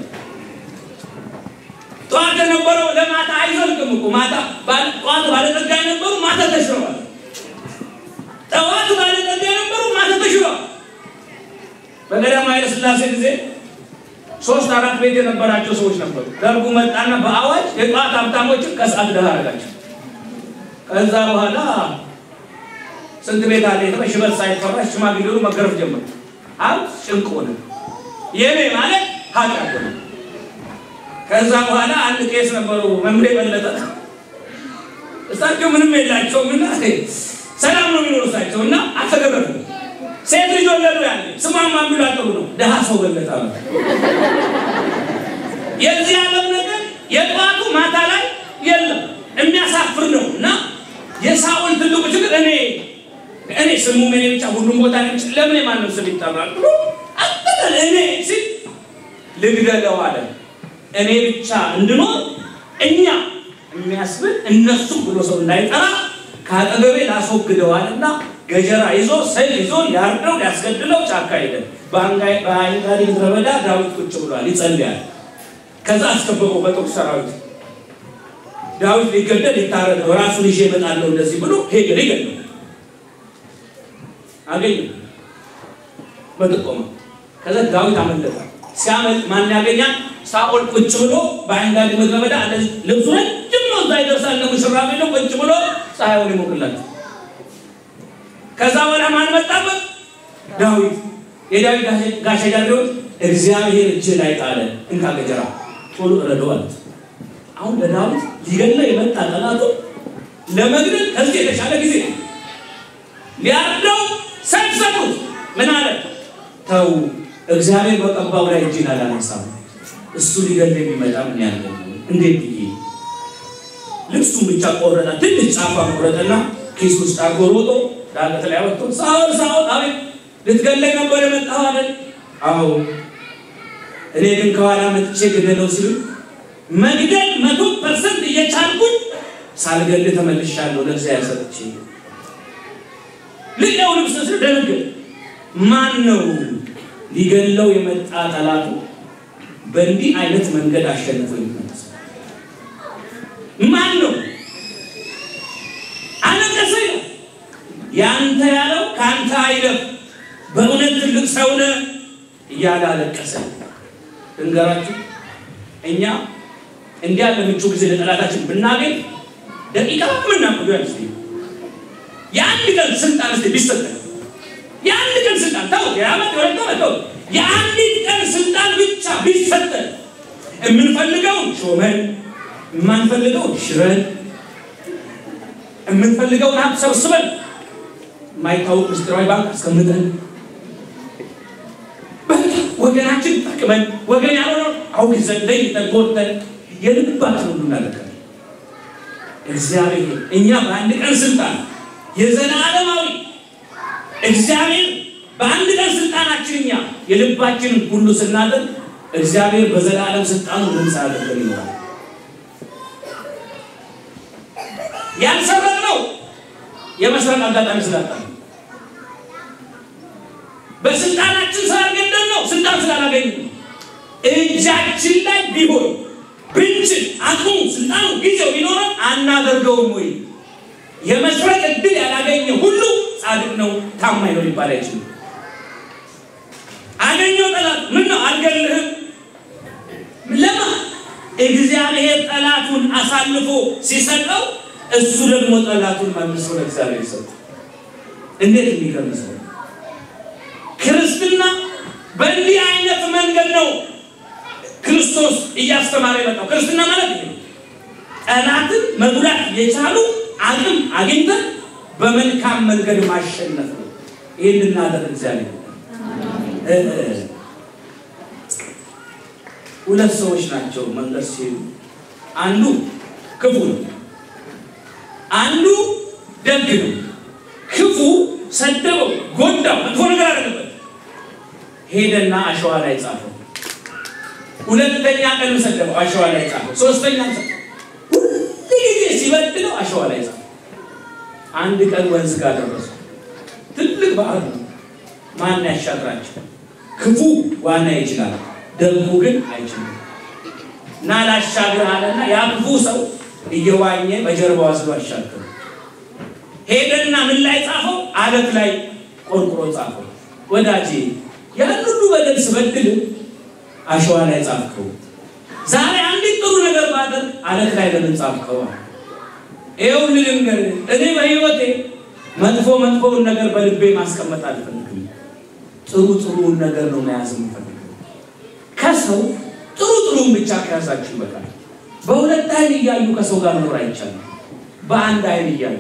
ጠዋት የነበረው ለማታ አይዘልቅም እኮ ማታ ጠዋት ባለጠጋ የነበሩ ማታ ተሽረዋል። ጠዋት ባለጠጋ የነበሩ ማታ ተሽረዋል። በቀዳማዊ ኃይለ ሥላሴ ጊዜ ሶስት አራት ቤት የነበራቸው ሰዎች ነበሩ። ደርጉ መጣና በአዋጅ የጠዋት ሀብታሞችን ከሰዓት ድሃ አደረጋቸው። ከዛ በኋላ ስንት ቤት አለ የተባለ ሽበት ሳይፈራ ሽማግሌሉ መገረፍ ጀመሩ። ሀብት ጭንቅ ሆነ። የኔ ማለት ኃጢአት ሆነ። ከዛ በኋላ አንድ ቄስ ነበሩ መምሬ በለጠ። እሳቸው ምንም የላቸውም እና ሰላም ነው የሚኖሩ እሳቸው እና አልተገረፉ። ሴት ልጅ ወለዱ። ያለ ስሟን ማን ብሎ አጠሩ ነው ደሃ ሰው በለጠ ነው። የዚህ ዓለም ነገር የጠዋቱ ማታ ላይ የለም የሚያሳፍር ነው እና የሳኦል ትልቁ ችግር እኔ እኔ ስሙ እኔ ብቻ ሁሉም ቦታ ነች ለምን የማንም ስም ይጠራል ብሎ አጠቃል እኔ ሲል ልግደለው አለ። እኔ ብቻ እንድኖር እኛ የሚያስብል እነሱም ብሎ ሰው እንዳይጠራ ከአጠገቤ ላስወግደዋልና ገጀራ ይዞ ሰይፍ ይዞ ሊያርደው ሊያስገድለው ጫካ ሄደ። በአይንጋዲ ምድረ በዳ ዳዊት ቁጭ ብሏል፣ ይጸልያል። ከዛ አስከበበው በጦር ሰራዊት ዳዊት ሊገደል ሊታረደው ራሱን ይዤ እመጣለሁ እንደዚህ ብሎ ሄደ። ሊገድለው አገኘ በጥቆማ ከዛ ዳዊት አመለጠ። ሲያመልጥ ማን ያገኛል? ሳኦል ቁጭ ብሎ በአይንጋዲ ምድረ በዳ እንደዚህ ልብሱ ረጅም ነው፣ እዛ ይደርሳል። ለሙሽራ ቤት ነው ቁጭ ብሎ ፀሐዩን ይሞቅላቸው። ከዛ በኋላ ማን መጣበት? ዳዊት። የዳዊት ጋሻ ጃግሬዎች እግዚአብሔር እጅ ላይ ጣለ፣ እንካ ገጀራ ቶሎ እረደው አሉት። አሁን ለዳዊት ሊገድለው የመጣ ጠላቱ ለመግደል ከዚህ የተሻለ ጊዜ ሊያርደው ሰይፍ ሰጡት። ምን አለ? ተው እግዚአብሔር በቀባው ላይ እጅን አላነሳም። እሱ ሊገድል የሚመጣ ምን ያለ እንዴት ብዬ ልብሱን ብቻ ቆረጠ። ትንሽ ጫፋ ቆረጠና ኪስ ውስጥ አድርጎ ሮጦ ዳገት ላይ ወጥቶ ሳኦል ሳኦል፣ አቤት ልትገለኝ ነበር የመጣኸው አይደል? አዎ። እኔ ግን ከኋላ መጥቼ ግደለው ሲሉ መግደል መቶ ፐርሰንት እየቻልኩኝ ሳልገል ተመልሻለሁ። ለእግዚአብሔር ሰጥቼ ልቀው ልብስ ስር ደነገጥ። ማን ነው ሊገለው የመጣ ጠላቱ በእንዲህ አይነት መንገድ አሸንፎ የሚመለስ ማን ነው? አለቀሰ ይላል። ያንተ ያለው ከአንተ አይለፍ፣ በእውነት ትልቅ ሰው ነህ እያለ አለቀሰ። እንገራችሁ እኛ እንዲህ ያለ ምቹ ጊዜ ለጠላታችን ብናገኝ ደቂቃ ምናምዱ ያል የአንድ ቀን ስልጣን ስ ቢሰጠን የአንድ ቀን ስልጣን ተው የዓመት የሁለት ዓመት ተው የአንዲት ቀን ስልጣን ብቻ ቢሰጠን የምንፈልገውን ሾመን የማንፈልገውን ሽረን የምንፈልገውን ሀብት ሰብስበን የማይታወቅ ምስጢራዊ ባንክ አስቀምጠን ወገናችን ጠቅመን ወገን ያልሆነው አውግዘን ለይተን ጎድተን የልባችን ሁሉ እናደርጋለን። እግዚአብሔር እኛ በአንድ ቀን ስልጣን የዘላለማዊ እግዚአብሔር በአንድ ቀን ስልጣናችን እኛ የልባችንን ሁሉ ስናደርግ እግዚአብሔር በዘላለም ስልጣኑ ምን ሳያደርገን ይኖራል። ያልሰረቅነው የመስረቅ አጋጣሚ ስላጣ በስልጣናችን ስላልገደል ነው ስልጣን ስላላገኝ እጃችን ላይ ቢሆን ብንችል አቅሙ ስልጣኑ ጊዜው ቢኖረን አናደርገውም ወይ? የመስረቅ እድል ያላገኘ ሁሉ ጻድቅ ነው ታማኝ ነው ሊባል አይችልም። አገኘው ጠላት ምን ነው አልገልህም ለማ እግዚአብሔር ጠላቱን አሳልፎ ሲሰጠው እሱ ደግሞ ጠላቱን መልሶ ለእግዚአብሔር ሰጠ። እንዴት የሚገርም ሰው! ክርስትና በእንዲህ አይነት መንገድ ነው ክርስቶስ እያስተማረ የመጣው። ክርስትና ማለት ይሄ ጠላትን መጉዳት የቻሉ አቅም አግኝተን በመልካም መንገድ ማሸነፍ ነው። ይህን እናደርግ እግዚአብሔር ሁለት ሰዎች ናቸው መንገድ ሲሄዱ፣ አንዱ ክፉ ነው፣ አንዱ ደግ ነው። ክፉ ሰደበው፣ ጎዳው፣ መጥፎ ነገር አደረገበት። ሄደና አሸዋ ላይ ጻፈው። ሁለተኛ ቀን ሰደበው፣ አሸዋ ላይ ጻፈው። ሶስተኛ ሁልጊዜ ሲበድለው አሸዋ ላይ ጻፈው። አንድ ቀን ወንዝ ጋር ደረሱ። ትልቅ ባህር ነው። ማን ያሻግራቸው? ክፉ ዋና ይችላል፣ ደጉ ግን አይችልም። እና ላሻግር አለና ያ ክፉ ሰው እየዋኘ በጀርባው አስሎ አሻገሩ። ሄደና ምን ላይ ጻፈው? አለት ላይ ቆርቁሮ ጻፈው። ወዳጄ ያን ሁሉ በደል ስበድል አሸዋ ላይ ጻፍከው። ዛሬ አንዲት ጥሩ ነገር ባደርግ አለት ላይ ለምን ጻፍከው? ይኸው ልንገር፣ እኔ በህይወቴ መጥፎ መጥፎውን ነገር በልቤ ማስቀመጥ አልፈልግም። ጥሩ ጥሩውን ነገር ነው መያዝ የምፈልገው። ከሰው ጥሩ ጥሩን ብቻ ከያዛችሁ ይበቃል። በሁለት አይን እያዩ ከሰው ጋር መኖር አይቻልም። በአንድ አይን እያዩ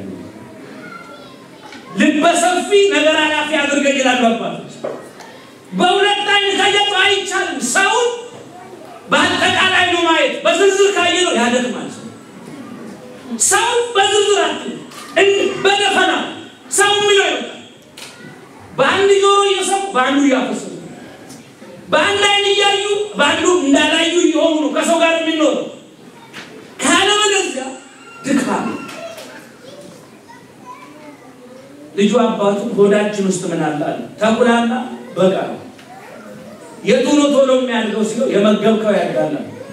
ልበሰፊ ነገር አላፊ አድርገን ይላሉ አባቶች። በሁለት አይን ካየቱ አይቻልም። ሰውን በአጠቃላይ ነው ማየት። በዝርዝር ካየ ነው ያደክማል። ሰው በዝርዝር አት በደፈና ሰው የሚለው ይወጣል። በአንድ ጆሮ እየሰሙ በአንዱ እያፈሰሱ በአንድ አይን እያዩ በአንዱ እንዳላዩ እየሆኑ ነው ከሰው ጋር የሚኖረው። ካለበለዚያ ልጁ አባቱ ሆዳችን ውስጥ ምን አለ አለ ተኩላና በጋ ነው። የቱ ነው ቶሎ የሚያድገው ሲለው የመገብከው ያድጋል።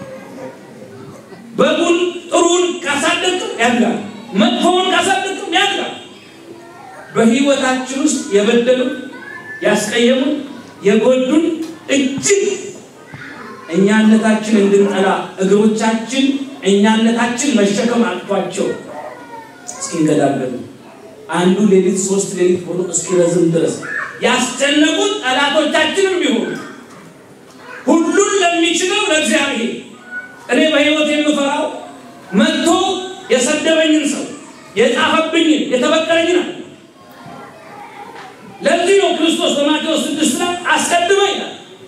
በጉን ጥሩን ካሳደግም ያድጋል፣ መጥፎውን ካሳደግም ያድጋል። በህይወታችን ውስጥ የበደሉን ያስቀየሙን የጎዱን እጅግ እኛነታችን እንድንጠላ እግሮቻችን እኛነታችን መሸከም አቅቷቸው እስኪንገዳገዱ አንዱ ሌሊት ሶስት ሌሊት ሆኖ እስኪረዝም ድረስ ያስጨነቁን ጠላቶቻችንም ቢሆኑ ሁሉን ለሚችለው ለእግዚአብሔር እኔ በህይወት የምፈራው መጥቶ የሰደበኝን ሰው የጻፈብኝን የተበቀለኝን አለ። ለዚህ ነው ክርስቶስ በማቴዎስ ስድስት ላይ አስቀድመ ይላል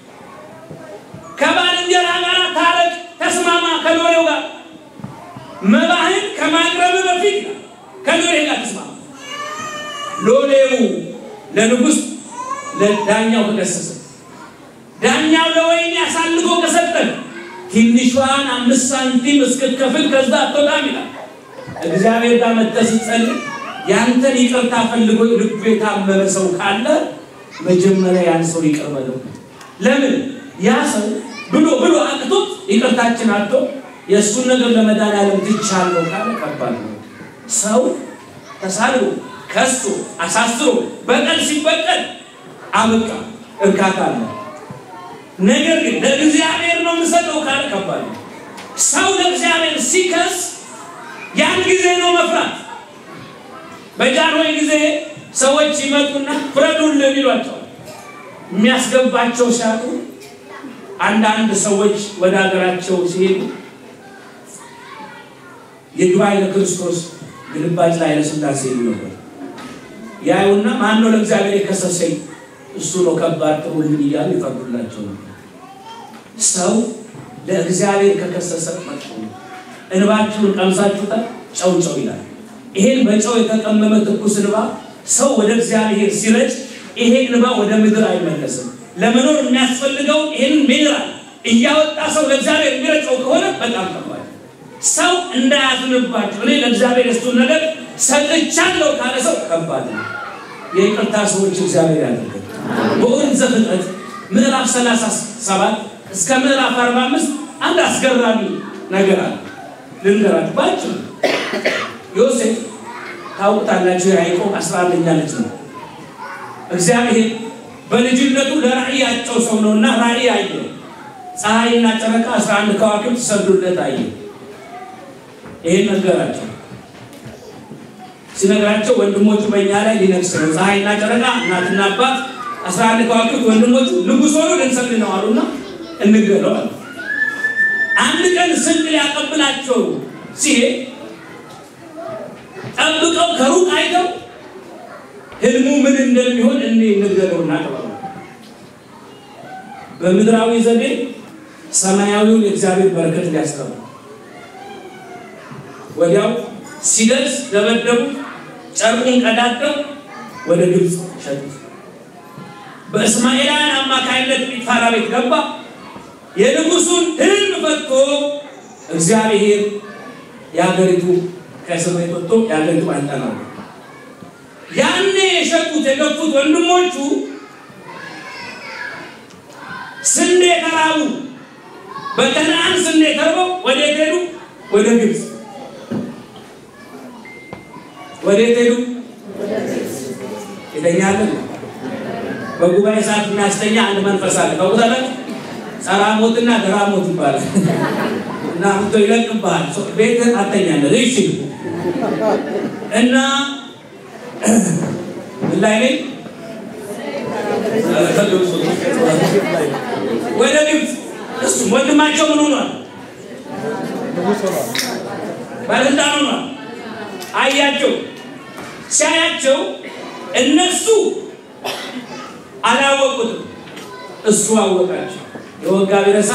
ከባልንጀራ ጋር ታረቅ፣ ተስማማ ከሎሌው ጋር መባህን ከማቅረብ በፊት ከሎሌ ጋር ተስማማ። ሎሌው ለንጉሥ ለዳኛው ተከሰሰ። ዳኛው ለወይኔ አሳልፎ ከሰጠን ትንሿን አምስት ሳንቲም እስክትከፍል ከዛ አትወጣም ይላል። እግዚአብሔር ጋር መጥተህ ስትጸልይ ያንተን ይቅርታ ፈልጎ ልቡ የታመመ ሰው ካለ መጀመሪያ ያን ሰው ይቅር በለው። ለምን ያ ሰው ብሎ ብሎ አቅቶት ይቅርታችን አጥቶ የእሱን ነገር ለመድኃኒዓለም ትቻለሁ ካለ ከባድ ነው። ሰው ተሳልቦ ከሶ አሳስሮ በቀል ሲበቀል አበቃ እርካታ አለ። ነገር ግን ለእግዚአብሔር ነው የምሰጠው ካለ ከባድ ነው። ሰው ለእግዚአብሔር ሲከስ ያን ጊዜ ነው መፍራት። በጃንሆይ ጊዜ ሰዎች ይመጡና ፍረዱልን ይሏቸዋል። የሚያስገባቸው ሲያጡ አንዳንድ ሰዎች ወደ ሀገራቸው ሲሄዱ ይግባኝ ለክርስቶስ ግልባጭ ላይ ለስላሴ ይሉ ነበር። ያዩና ማን ነው ለእግዚአብሔር የከሰሰኝ እሱ ነው ከባድ ጥሩልን እያሉ ይፈርዱላቸው ነበር። ሰው ለእግዚአብሔር ከከሰሰ መጥፎ ነው። እንባችሁን ቀምሳችሁታል፣ ጨው ጨው ይላል። ይሄን በጨው የተቀመመ ትኩስ እንባ ሰው ወደ እግዚአብሔር ሲረጭ ይሄ እንባ ወደ ምድር አይመለስም። ለመኖር የሚያስፈልገው ይህን ሚነራል እያወጣ ሰው ለእግዚአብሔር የሚረጨው ከሆነ በጣም ከባድ። ሰው እንዳያዝንባቸው እኔ ለእግዚአብሔር የሱን ነገር ሰጥቻለሁ ካለ ሰው ከባድ ነው። የይቅርታ ሰዎች እግዚአብሔር ያደርገን። በኦሪት ዘፍጥረት ምዕራፍ 37 እስከ ምዕራፍ 45 አንድ አስገራሚ ነገር አለ። ልንገራችሁ ባጭሩ። ዮሴፍ ታውቁታላችሁ፣ የያዕቆብ አስራ አንደኛ ልጅ ነው። እግዚአብሔር በልጅነቱ ለራእይ ያጨው ሰው ነውና ራእይ አየ። ፀሐይና ጨረቃ አስራ አንድ ከዋክብት ሰግዱለት አየ። ይሄን ነገራቸው። ሲነግራቸው ወንድሞቹ በእኛ ላይ ሊነግስ ነው፣ ፀሐይና ጨረቃ እናትና አባት አስራ አንድ ከዋክብት ወንድሞቹ ንጉሥ ሆኖ ልንሰግድ ነው አሉና እንግደለው አሉ። አንድ ቀን ስንቅ ሊያቀብላቸው ሲሄድ ጠብቀው ከሩቅ አይተው ህልሙ ምን እንደሚሆን እኔ እንግደለው እናቀባሉ። በምድራዊ ዘዴ ሰማያዊውን የእግዚአብሔር በረከት ሊያስቀሩ ወዲያው ሲደርስ ደበደቡ፣ ጨርቁን ቀዳደው ወደ ግብፅ ሸጡት። በእስማኤላውያን አማካይነት ጲጥፋራ ቤት ገባ። የንጉሱን ህልም ፈቶ እግዚአብሔር የሀገሪቱ ከእስር ቤት ወጥቶ የሀገሪቱ አንጠናው ያኔ የሸጡት የገፉት ወንድሞቹ ስንዴ ተራቡ። በከነአን ስንዴ ተርበው ወዴት ሄዱ? ወደ ግብፅ። ወዴት ሄዱ? ይተኛለን። በጉባኤ ሰዓት የሚያስተኛ አንድ መንፈስ አለ። ታውቁታላችሁ? ጸራሞትና ገራሞት ይባላል። እና ምቶ ይለቅብሃል። ቤትህን አተኛለን። እሺ እና ምን ላይ ነኝ? ወደ ግብፅ እሱ ወንድማቸው ምን ሆኗል? ባለስልጣን ሆኗል። አያቸው። ሲያያቸው እነሱ አላወቁትም፣ እሱ አወቃቸው። የወጋ ቢረሳ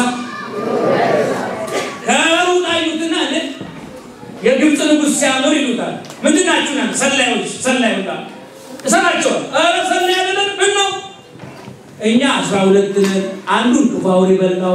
ከሩቅ አዩትና የግብፅ ንጉሥ ሲያምር ይሉታል። ምንድን ናችሁ? ና ሰላዮች፣ ሰላይ ወጣ እሰራቸዋል። ኧረ ሰላይ አይደለም። ምን ነው እኛ አስራ ሁለት ነን። አንዱን ክፉ አውሬ በላው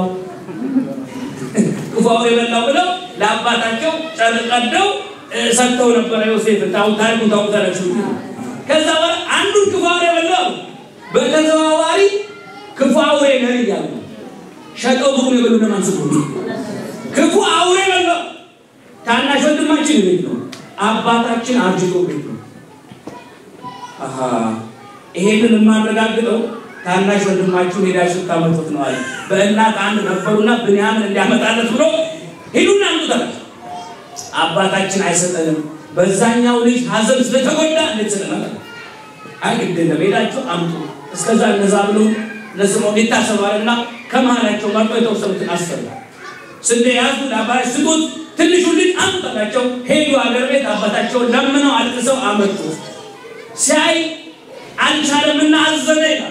ክፉ አውሬ በላው ብለው ለአባታቸው ጨርቅ ቀደው ሰጥተው ነበረ። ዮሴፍ ታሪኩን ታውቁታላችሁ። ከዛ በኋላ አንዱን ክፉ አውሬ በላው። በተዘዋዋሪ ክፉ አውሬ ነህ እያሉ ሸጠው ብሩን የበሉ እነማን ስለሆኑ ክፉ አውሬ በላው። ታናሽ ወንድማችን ቤት ነው፣ አባታችን አርጅቶ ቤት ነው። አሃ ይሄንን የማረጋግጠው ታናሽ ወንድማችሁን ሄዳችሁ ስታመጡት ነው አለ። በእናት አንድ ነበሩና ብንያምን እንዲያመጣለት ብሎ ሂዱና አምጡት አባታችን አይሰጠንም፣ በዛኛው ልጅ ሀዘን ስለተጎዳ እንድትሰጠን አይ ግድ የለም ሄዳችሁ አምጡ። እስከዛ እነዛ ብሎ ለስምዖን ይታሰባልና ከመሃላቸው መርጦ የተወሰኑትን አሰሩ። ስንዴ ያዙ፣ ለአባታች ስጡት፣ ትንሹ ልጅ አምጣላቸው። ሄዱ አገር ቤት አባታቸውን ለምነው አልቅሰው አመጡ። ሲያይ አልቻለምና አዘነ ይላል።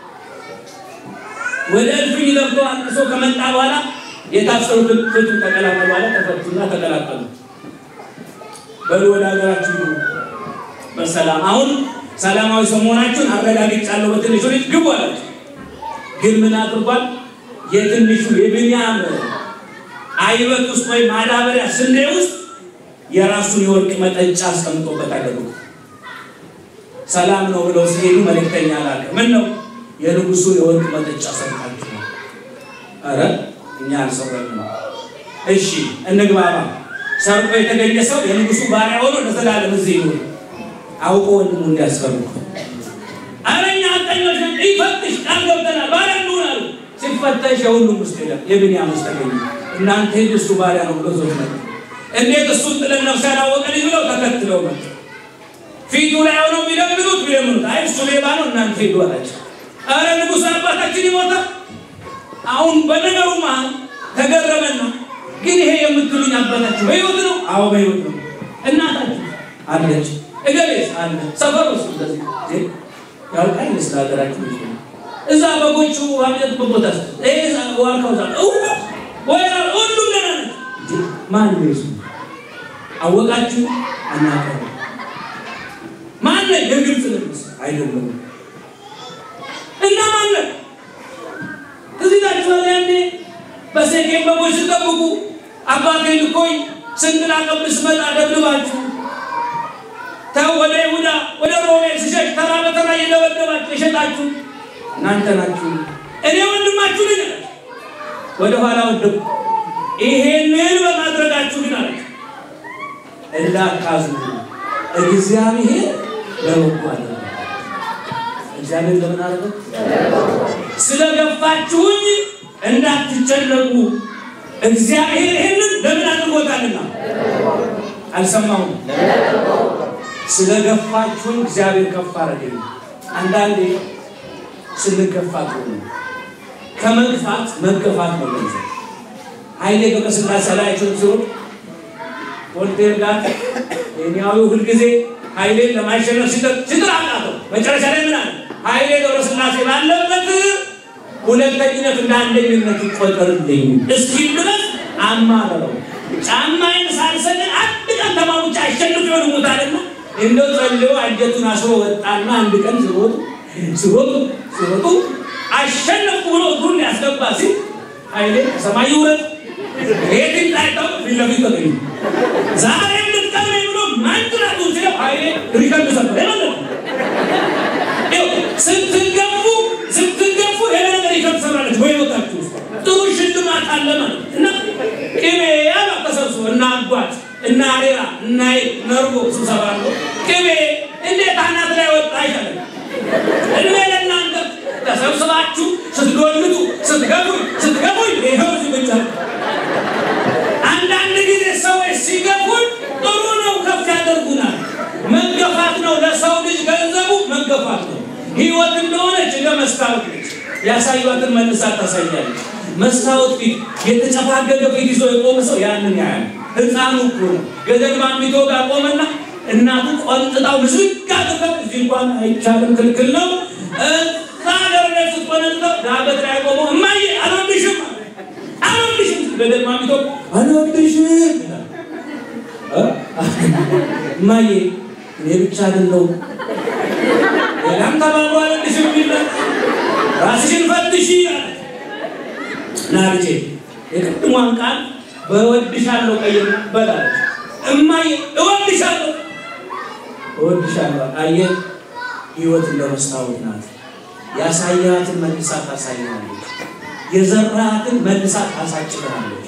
ወደ እልፍኝ ገብቶ አልቅሶ ከመጣ በኋላ የታሰሩትን ፍቱ ተቀላቀሉ አለ። ተፈቱና ተቀላቀሉ። በሉ ወደ ሀገራችሁ ግቡ በሰላም አሁን ሰላማዊ ሰው መሆናችሁን አረጋግጫለሁ። በትንሹ ልጅ ግቡ አላቸው። ግን ምን አድርጓል? የትንሹ የብንያም አይበት ውስጥ ወይም ማዳበሪያ ስንዴ ውስጥ የራሱን የወርቅ መጠጫ አስቀምጦበት አደረጉ። ሰላም ነው ብለው ሲሄዱ መልእክተኛ ላከ። ምን ነው የንጉሱ የወርቅ መጠጫ ሰርቃችሁ ነው? ኧረ እኛ አልሰረቅንም። እሺ እንግባባ። ሰርቆ የተገኘ ሰው የንጉሱ ባሪያ ሆኖ ለዘላለም እዚህ ይኑር። አውቆ ወንድሙ እንዲያስፈርቁ ኧረ እኛ ሐቀኞች ነን፣ ይፈትሽ ቃል ገብተናል፣ ባሪያ እንሁን አሉ። ሲፈተሽ የሁሉም ውስጥ የለም፣ የብንያም ውስጥ ተገኘ። እናንተ ሂዱ እሱ ባሪያ ነው ብሎ ዞት መጡ። እንዴት እሱን ጥለን ነፍስ ያላወቀ ልጅ ብለው ተከትለው መጡ። ፊቱ ላይ ሆነው ቢለምኑት ቢለምኑት አይ እሱ ሌባ ነው እናንተ ሂዱ አላቸው። ኧረ ንጉሥ አባታችን ይሞታል። አሁን በነገሩ መሀል ተገረመና ግን ይሄ የምትሉኝ አባታችሁ በሕይወት ነው? አዎ በሕይወት ነው። እናታችሁ አለች፣ እገሌስ አለ። ሰፈር ውስጥ እንደዚህ ያውቃል ስለ ሀገራችሁ ልጅ ነው። እዛ በጎቹ አብነት ቦታ ይሄ ዋርካው ዛ ወይ ሁሉም ገና ነች። ማን ነው ይሱ አወቃችሁ? አናውቅም። ማን ነው የግብፅ ንጉሥ አይደለም እና ማን ነው እዚህ ታችኋል። ያኔ በሴኬም በጎች ስጠብቁ አባቴ ልኮኝ ስንቅ ላቀብል ስመጣ ደብድባችሁ ተው ወደ ይሁዳ ወደ ሮሜ ስሸሽ ተራ በተራ እየደበደባችሁ የሸጣችሁ እናንተ ናችሁ። እኔ ወንድማችሁ ልጅ ነች። ወደ ኋላ ወደቁ። ይሄንን በማድረጋችሁ ግን አለ እንዳታዝኑ እግዚአብሔር ለበጎ አለ። እግዚአብሔር ለምን አደረገ? ስለገፋችሁኝ እንዳትጨነቁ እግዚአብሔር ይህንን ለምን አድርጎታልና። አልሰማሁም። ስለገፋችሁኝ እግዚአብሔር ከፍ አደረገኝ። አንዳንዴ ስንገፋ ጥሩ ነው። ከመግፋት መገፋት ነው ገንዘብ። ኃይሌ ገብረስላሴ ላያቸውን ሲሆን ቮልቴር ጋር ኬንያዊው ሁልጊዜ ኃይሌን ለማሸነፍ ሲጥር ሲጥር አቃተው። መጨረሻ ላይ ምን አለ? ኃይሌ ገብረስላሴ ባለበት ሁለተኝነት እንደ አንደኝነት ይቆጠርልኝ እስኪል ድረስ አማረረው። ጫማዬን ሳልሰግድ አንድ ቀን ተማሙጫ አሸንፍ ይሆን ሙታልና እንደው ጸልዮ አንጀቱን አስሮ ወጣና አንድ ቀን ሲሮጡ ሲሮጡ ሲሮጡ አሸነፍኩ ብሎ እግሩን ሊያስገባ ሲል ኃይሌ ሰማይ ይውረድ የት ይጣይተው ፊት ለፊት ተገኙ። ዛሬም ልትቀብረኝ ብሎ ማንትራቱ ሲለው ኃይሌ ሪከርድ ሰበር የመለጠ ስትገፉ ስትገፉ ይሄ ነገር ሪከርድ ሰብራለች ወይ ወጣችሁ ጥሩ ሽልማት አለ ማለት እና ቅቤ ያላ ተሰብስቦ እና አጓት እና አሬራ እና ነርጎ ስብሰባ ነው። ቅቤ እንዴት አናት ላይ ወጣ አይሻልም? እድሜ ለእናንተ ተሰብስባችሁ ስትጎልቱ ስትገፉኝ ስትገፉኝ ይኸው እዚህ ብቻ አንዳንድ ጊዜ ሰዎች ሲገፉን ጥሩ ነው፣ ከፍ ያደርጉናል። መገፋት ነው ለሰው ልጅ ገንዘቡ መገፋት ነው። ህይወት እንደሆነች እንደ መስታወት ነች። ያሳዩትን መልሳ ታሳያለች። መስታወት ፊት የተጨፋገገ ፊት ይዞ የቆመ ሰው ያንን ያያል። ህፃኑ እኮ ነው ገደል ማሚቶ ጋር ቆመና እናቱ ቆንጥጣው ምስግ አድርገው እዚህ እንኳን አይቻልም ክልክል ነው። እዛ ሀገር ላይ ስትቆነጥጠው ዳገት ላይ ቆሞ እማዬ አልወድሽም አልወድሽም ገደል ማሚቶ አልወድሽም ይላል። እማዬ እኔ ብቻ አይደለሁም ሌላም ተባብሮ አልወድሽም ይላል። ራስሽን ፈትሺ አለ እና ልጄ የቅድሟን ቃል በወድሻለሁ ቀይር በላለች። እማዬ እወድሻለሁ እወድሻለሁ። አየህ ህይወት እንደ መስታወት ናት። ያሳያትን መልሳ ታሳይናለች። የዘራትን መልሳ ታሳጭናለች።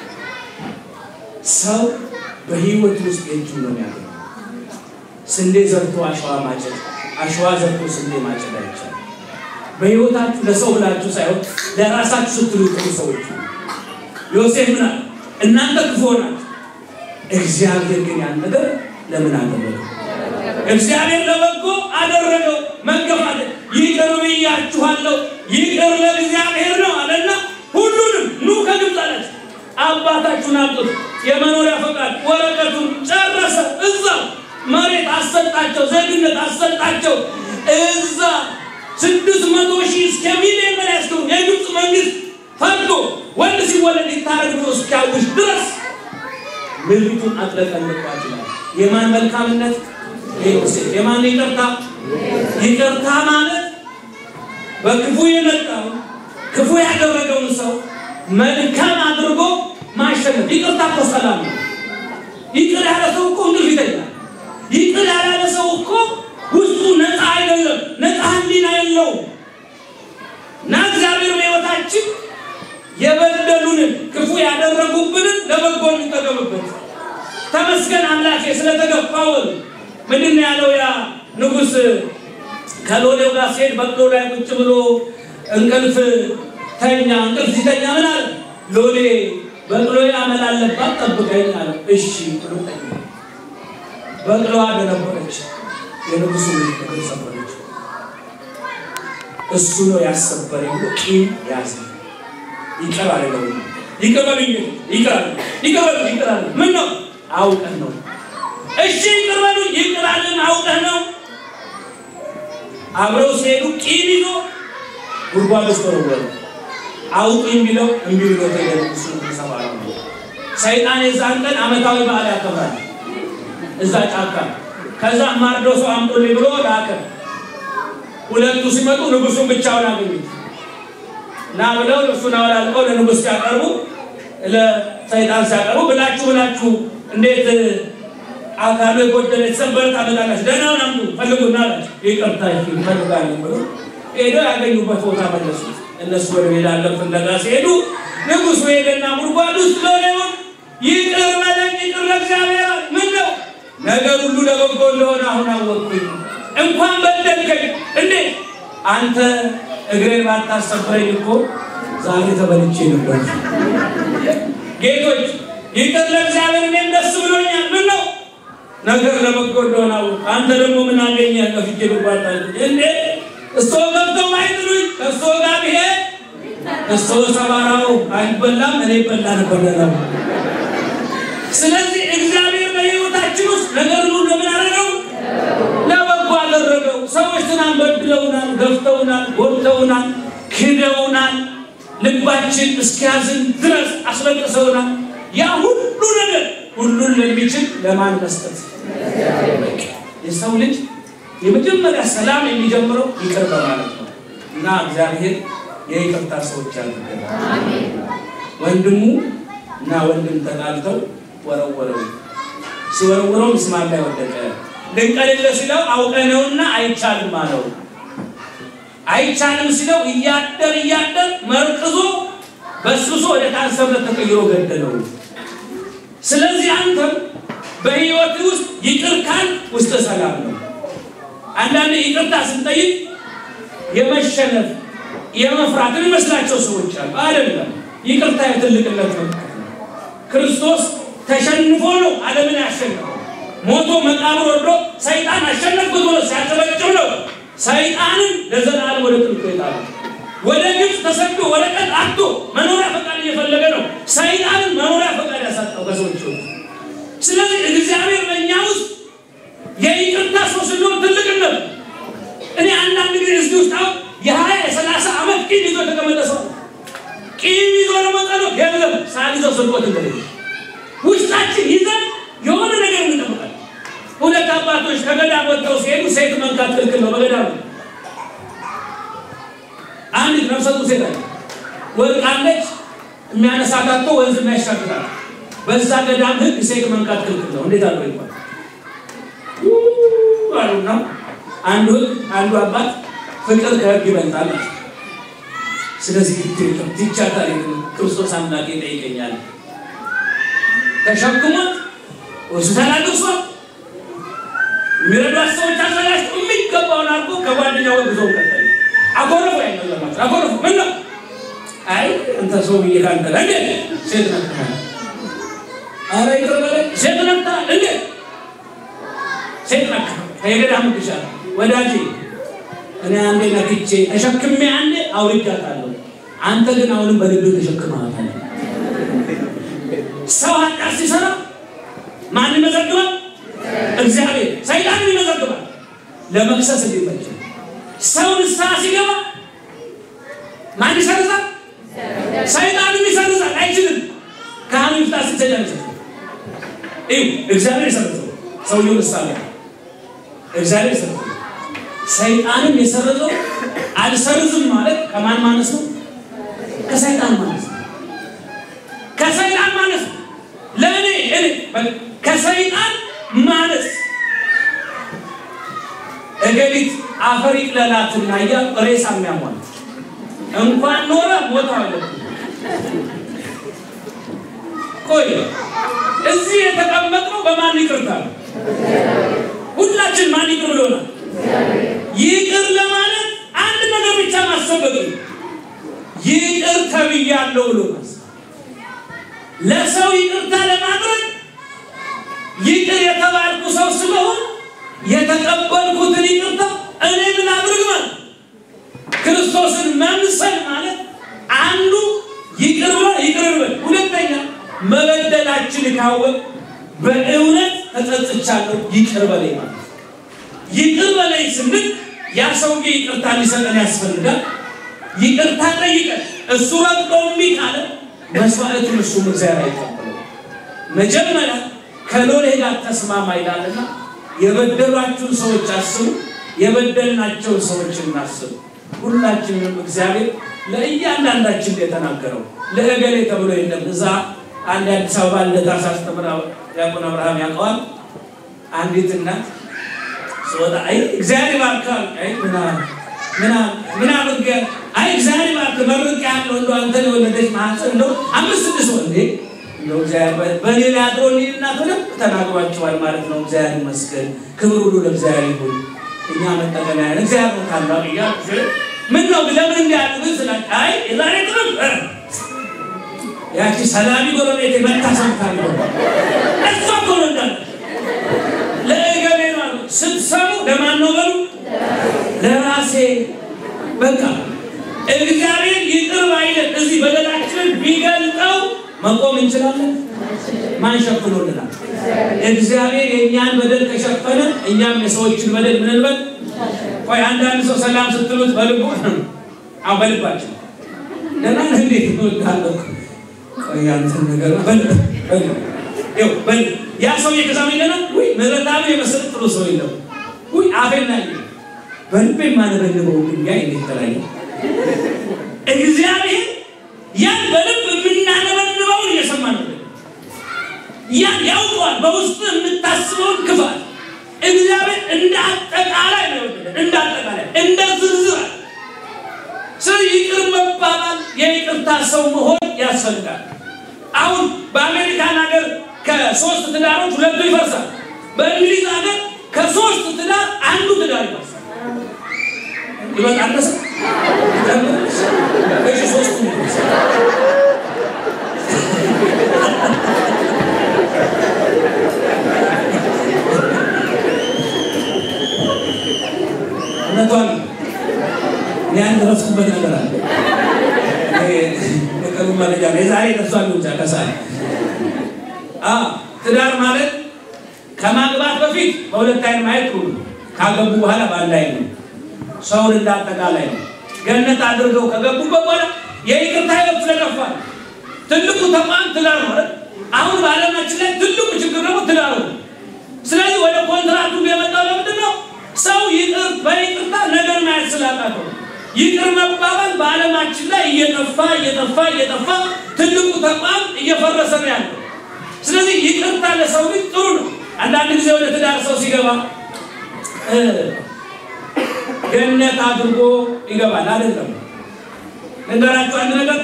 ሰው በህይወት ውስጥ የእጁን ነው የሚያገኘው። ስንዴ ዘርቶ አሸዋ ማጨድ፣ አሸዋ ዘርቶ ስንዴ ማጨድ አይቻልም። በህይወታችሁ ለሰው ብላችሁ ሳይሆን ለራሳችሁ ስትሉ ጥሩ ሰዎች ነው። ዮሴፍ ምን አለ? እናንተ ክፉ ናችሁ፣ እግዚአብሔር ግን ያን ነገር ለምን አደረገው? እግዚአብሔር ለበጎ አደረገው። መገፋት ይቅር ብያችኋለሁ፣ ይቅር ለእግዚአብሔር ነው አለና ሁሉንም ኑ ከግብፅ አላቸው። አባታችሁን አምጡት፣ የመኖሪያ ፈቃድ ወረቀቱን ጨረሰ። እዛ መሬት አሰጣቸው፣ ዜግነት አሰጣቸው። እዛ ስድስት መቶ ሺህ እስከ ሚሊዮን በላይ ያስገቡ የግብፅ መንግስት ፈቅዶ ወንድ ሲወለድ ይታረድ ብሎ እስኪያውጅ ድረስ ምድሪቱን አጥለቀልቋት ይላል። የማን መልካምነት? የዮሴፍ። የማን ይቅርታ? ይቅርታ ማለት በክፉ የመጣው ክፉ ያደረገውን ሰው መልካም አድርጎ ማሸነፍ። ይቅርታ እኮ ሰላም ነው። ይቅር ያለ ሰው እኮ እንቅልፍ ይተኛል። ይቅር ያላለ ሰው እኮ ውስጡ ነፃ አይደለም፣ ነፃ ህሊና የለውም። እና እግዚአብሔር በሕይወታችን የበደሉንን ክፉ ያደረጉብንን ለበጎ እንጠቀምበት። ተመስገን አምላኬ ስለተገፋውን ምንድን ነው ያለው ያ ንጉሥ ከሎሌው ጋር ሲሄድ በቅሎ ላይ ቁጭ ብሎ እንቅልፍ ተኛ። እንቅልፍ ሲተኛ ምን አለ? ሎሌ በቅሎ አመል አለባት ጠብቀኝ አለ። እሺ ብሎ ተኛ። በቅሎዋ ደነበረች። የንጉሱ ልጅ ሰበረች። እሱ ነው ያሰበረኝ ብሎ ቂም ያዘ። ይቅር አለው። ይቅር በሉኝ፣ ይቅር አለ፣ ይቅር በሉኝ፣ ይቅር አለ። ምን ነው አውቀህ ነው? እሺ ይቅር በሉኝ፣ ይቅር አለን፣ አውቀህ ነው። አብረው ሲሄዱ ቂም ይዞ ጉድጓድ ውስጥ ተወረወረ። አውቁኝ ቢለው እምቢ ብሎ ተገኘ። እሱ ሰባራ ነው። ሰይጣን የዛን ቀን ዓመታዊ በዓል ያከብራል እዛ ጫካ። ከዛ ማርዶ ሰው አምጦልኝ ብሎ ላከ። ሁለቱ ሲመጡ ንጉሱን ብቻውን አገኙት። ና ብለው እሱን አወላልቀው ለንጉስ ሲያቀርቡ ለሰይጣን ሲያቀርቡ ብላችሁ ብላችሁ እንዴት አካሉ የጎደለ የተሰበረ ታመጣላችሁ? ደህናውን አምጡ ፈልጉና አላቸው። ይቅርታ እንፈልጋለን ብሎ ሄደው ያገኙበት ቦታ መለሱት። እነሱ ወደ ሌላ ዓለም ፍለጋ ሲሄዱ ንጉሱ ሄደና ጉድጓድ ውስጥ ሎሌውን ይቅር በለኝ ይቅር ለእግዚአብሔር ምን ነው ነገር ሁሉ ለበጎ እንደሆነ አሁን አወቅኩኝ። እንኳን በደልከኝ እንዴ አንተ እግሬን ባታሰብረኝ እኮ ዛሬ ተበልቼ ነበር። ጌቶች ይቅር ለእግዚአብሔር እኔም ደስ ብሎኛል። ምን ነው ነገር ለበጎ እንደሆነ አወቅኩ። አንተ ደግሞ ምን አገኘህ? ከፍቼ ልጓጣ እንዴ እሶ ገብተው አይጥሉኝ ከእሶ ጋር ብሄድ እሶ ሰባራው አይበላም እኔ ይበላ ነበር ነው። ስለዚህ እግዚአብሔር በሕይወታችን ውስጥ ነገር ሁሉ ለምን አደረገው? ለበጎ አደረገው። ሰዎች ትናንት በድለውናል፣ ገፍተውናል፣ ጎድተውናል፣ ክደውናል፣ ልባችን እስኪያዝን ድረስ አስለቅሰውናል። ያ ሁሉ ነገር ሁሉን ለሚችል ለማን መስጠት? የሰው ልጅ የመጀመሪያ ሰላም የሚጀምረው ይቅር በማለት ነው እና እግዚአብሔር የይቅርታ ሰዎች ያድርገናል። ወንድሙ እና ወንድም ተጣልተው ወረወረው። ሲወረውረው ምስማር ላይ ወደቀ። ልንቀልለ ሲለው አውቀነውና አይቻልም አለው። አይቻልም ሲለው እያደር እያደር መርቅዞ በስብሶ ወደ ካንሰርነት ተቀይሮ ገደለው። ስለዚህ አንተም በህይወት ውስጥ ይቅር ካል ውስጥ ሰላም ነው። አንዳንድ ይቅርታ ስንጠይቅ የመሸነፍ የመፍራት የሚመስላቸው ሰዎች አሉ። አይደለም። ይቅርታ የትልቅነት ምልክት ነው። ክርስቶስ ተሸንፎ ነው ዓለምን ያሸነፈው። ሞቶ መቃብር ወርዶ ሰይጣን አሸነፍኩት ብሎ ሲያጨበጭብ ነው ሰይጣንን ለዘላለም ወደ ጥልቁ የጣለው። ወደ ግብፅ ተሰዶ ወረቀት አጥቶ መኖሪያ ፈቃድ እየፈለገ ነው ሰይጣንን መኖሪያ ፈቃድ ያሳጣው ከሰዎች ሕይወት። ስለዚህ እግዚአብሔር በእኛ ውስጥ የይቅርታ ሰው ስንሆን ትልቅነት እኔ አንዳንድ ጊዜ እዚህ ውስጥ አሁን የሀያ የሰላሳ ዓመት ቂም ይዞ የተቀመጠ ሰው ቂም ይዞ ለመጸሎት የለም ሳይዘው ስርቆት እንደሌለ ውስጣችን ይዘን የሆነ ነገር እንጠብቃለን። ሁለት አባቶች ከገዳም ወጥተው ሲሄዱ ሴት መንካት ክልክል ነው በገዳም አንዲት ነፍሰ ጡር ሴት አለች። ወድቃለች። የሚያነሳት አጥቶ ወንዝ የሚያሻግራት በዛ ገዳም ሕግ ሴት መንካት ክልክል ነው። እንዴት አለው ይባል አሉና አንዱ ሕግ አንዱ አባት ፍቅር ከህግ ይበልጣል። ስለዚህ ግድ የለም ትቻታል። ክርስቶስ አምላክ ይጠይቀኛል። ተሸክሞት ሆስፒታል አድርሷት የሚረዷት ሰዎች አዘጋጅቶ የሚገባውን አድርጎ ከጓደኛው ጋር ጉዞ ቀጠለ። አኮረፉ ያይነዘማቸው አኮረፉ። ምን ነው አይ እንተ ሰው ብዬ ካንተ ላይ እንዴ ሴት ነክተሃል። አረ ይቅር በለኝ ሴት ነክተሃል እንዴ ሴት ነክተሃል። ከየገዳሙ ግሻል ወዳጄ እኔ አንዴ ነክቼ ተሸክሜ አንዴ አውርጃታለሁ። አንተ ግን አሁንም በልብህ ተሸክመሃታል። ሰው ኃጢአት ሲሰራ ማን ይመዘግባል? እግዚአብሔር። ሰይጣንም ይመዘግባል ለመክሰስ እንዲመች። ሰው ንስሐ ሲገባ ማን ይሰርዛል? ሰይጣንም ይሰርዛል። አይችልም። ካህኑ ይፍታ ሲል ሰይጣን ይሰርዛል። ይኸው እግዚአብሔር ይሰርዘው ሰውየው ንስሐ ላይ እግዚአብሔር ይሰርዘው። ሰይጣንም የሰረዘው አልሰርዝም ማለት ከማን ማነስ ነው? ከሰይጣን ማነስ ነው። ከሰይጣን ማነስ ነው። ለእኔ እኔ ከሰይጣን ማነስ እገሊት አፈር ይቅለላትና እያሉ ሬሳ የሚያሟል እንኳን ኖረ ሞታ አለብን። ቆይ እዚህ የተቀመጥነው በማን ይቅርታ ነው? ሁላችን ማን ይቅር ብሎናል? ይቅር ለማለት አንድ ነገር ብቻ ማሰብ በቂ ነው። ይቅር ተብያለሁ ብሎ ማሰብ ለሰው ይቅርታ ለማድረግ ይቅር የተባልኩ ሰው ስለሆን የተቀበልኩትን ይቅርታ እኔ ምን አድርግ ማለት ክርስቶስን መምሰል ማለት አንዱ ይቅር ብሎ ይቅር በል፣ ሁለተኛ መበደላችን ካወቅ በእውነት ተጸጽቻለሁ ይቅር በለኝ ማለት ይቅር በለኝ ስንል ያ ሰውዬ ይቅርታ ሊሰጠን ያስፈልጋል። ይቅርታ ጠይቀን እሱ ረግጦ እምቢ ካለ መስዋዕቱን እሱም እግዚአብሔር አይቀበለው። መጀመሪያ ከሎሌ ጋር ተስማማ ይላልና የበደሏችሁን ሰዎች አስቡ፣ የበደልናቸውን ሰዎች እናስቡ። ሁላችንም እግዚአብሔር ለእያንዳንዳችን የተናገረው ለእገሌ ተብሎ የለም። እዛ አንድ አዲስ አበባ ልደታ ሳስተምር ዲያቆን አብርሃም ያውቀዋል። አንዲት እናት ስወጣ አይ እግዚአብሔር ይባርካል። አይ ምና ምና ምና አድርገ አይ እግዚአብሔር ይባርክ መርቅ ያለው እንደው አንተን የወለደች ማህፀን እንደው አምስት ስድስት ወንዴ እንደው እግዚአብሔር በእኔ ላይ አድሮ እኔና በደንብ ተናግሯቸዋል ማለት ነው። እግዚአብሔር ይመስገን፣ ክብር ሁሉ ለእግዚአብሔር ይሁን። እኛ መጠቀሚያ ያለ እግዚአብሔር ታላቅ እያ ምን ነው ለምን እንዲያሉ ግን ስላ አይ የዛሬ ጥርም ያቺ ሰላሚ ጎረቤት መታ ሰምታ እሷ እኮ ነው እንዳለ ለእገሌ ነው አሉ። ስትሰሙ ለማን ነው በሉ? ለራሴ በቃ እግዚአብሔር ይቅር ባይለን እዚህ በደላችንን ቢገልጠው መቆም እንችላለን? ማን ሸፍኖልናል? እግዚአብሔር የእኛን በደል ከሸፈነ እኛም የሰዎችን በደል ምን እንበል? ቆይ አንዳንድ ሰው ሰላም ስትሉት በልቡ አሁ በልባችን ደህና ነህ እንዴት እወድሃለሁ ቆይ አንተን ነገር በል በል ይኸው በል ያ ሰውዬ ከዛ ምን ይለናል? ውይ ምሕረታዊ የመሰለ ጥሩ ሰው የለም። ውይ አፌና በልቤ የማነበልበው ድንጋይ እንዴት ተለያየ? እግዚአብሔር ያን በልብ የምናነበልበውን እየሰማ ነው። ያን ያውቀዋል፣ በውስጡ የምታስበውን ክፋት እግዚአብሔር እንደ አጠቃላይ ነው የወደደ፣ እንደ አጠቃላይ እንደ ዝርዝር። ስለዚህ ይቅር መባባል የይቅርታ ሰው መሆን ያስፈልጋል። አሁን በአሜሪካን ሀገር ከሶስት ትዳሮች ሁለቱ ይፈርሳል። በእንግሊዝ ሀገር ከሶስት ትዳር አንዱ ትዳር ይፈርሳል። ይበቃል መሰ እሺ ሶስቱ ይፈርሳል። እውነቷን እኔ አንድ ረፍኩበት ነገር አለ። የቀሩ መረጃ ነው። የዛሬ ደርሷል ብቻ ከሰዓት ትዳር ማለት ከማግባት በፊት በሁለት አይን ማየት ጥሩ ነው። ካገቡ በኋላ በአንድ አይን ነው። ሰውን እንዳጠቃላይ ነው። ገነት አድርገው ከገቡበት በኋላ የይቅርታ ህይወት ስለጠፋ ትልቁ ተቋም ትዳር ማለት አሁን በዓለማችን ላይ ትልቁ ችግር ደግሞ ትዳር ነው። ስለዚህ ወደ ኮንትራክቱ የመጣው ለምንድን ነው? ሰው ይቅር በይቅርታ ነገር ማየት ስላቃተው ይቅር መባባል በዓለማችን ላይ እየጠፋ እየጠፋ እየጠፋ ትልቁ ተቋም እየፈረሰ ነው ያለው። ስለዚህ ይቅርታ ለሰው ልጅ ጥሩ ነው። አንዳንድ ጊዜ ወደ ትዳር ሰው ሲገባ ገነት አድርጎ ይገባል። አይደለም ነገራችሁ አንድ ነገር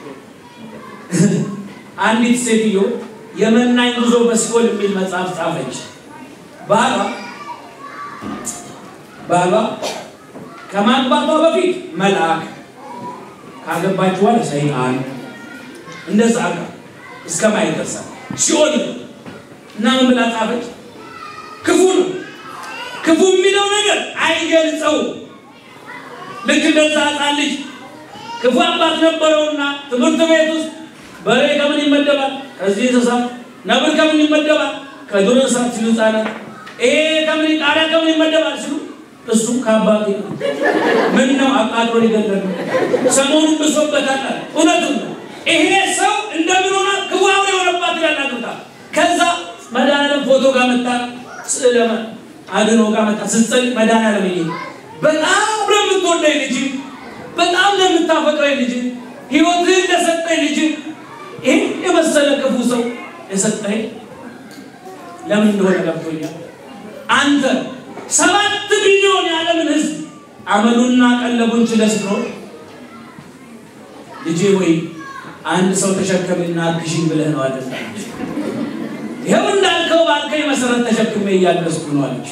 አንዲት ሴትዮ የመናኝ ጉዞ በሲኦል የሚል መጽሐፍ ጻፈች። ባሏ ባሏ ከማግባቷ በፊት መልአክ ካገባች በኋላ ሰይጣን እንደዛ አጋ እስከ ማየት ደርሳል። ሲኦል እና ምን ብላ ጻፈች? ክፉ ነው። ክፉ የሚለው ነገር አይገልጸውም። ልክ እንደዛ ሕፃን ልጅ ክፉ አባት ነበረውና ትምህርት ቤት ውስጥ በሬ ከምን ይመደባል? ከዚህ እንስሳ። ነብር ከምን ይመደባል? ከዱር እንስሳት ሲሉ ሕፃናት ይሄ ከምን ቃሪያ ከምን ይመደባል ሲሉ እሱ ከአባቴ ነው። ምን ነው አቃጥሎ ሊገለል ሰሞኑን ብሶበታል። እውነቱን ነው። ይሄ ሰው እንደምን ሆና ክፉ አውሬ የሆነባት ይላል አግብታ። ከዛ መድኃኒዓለም ፎቶ ጋር መጣ፣ ስዕለ አድኖ ጋር መጣ። ስትጸልይ መድኃኒዓለም ይሄ በጣም ለምትወደኝ ልጅ በጣም ለምታፈቅረኝ ልጅ ህይወትህን ለሰጠኝ ልጅ ይህን የመሰለ ክፉ ሰው የሰጠኝ ለምን እንደሆነ ገብቶኛል። አንተ ሰባት ሚሊዮን የዓለምን ህዝብ አመሉና ቀለቡን ችለህ ስትኖር ልጄ ወይ አንድ ሰው ተሸከምና አግዥኝ ብለህ ነው አለ። ይኸው እንዳልከው ባልከኝ መሰረት ተሸክሜ እያገዝኩ ነው አለች።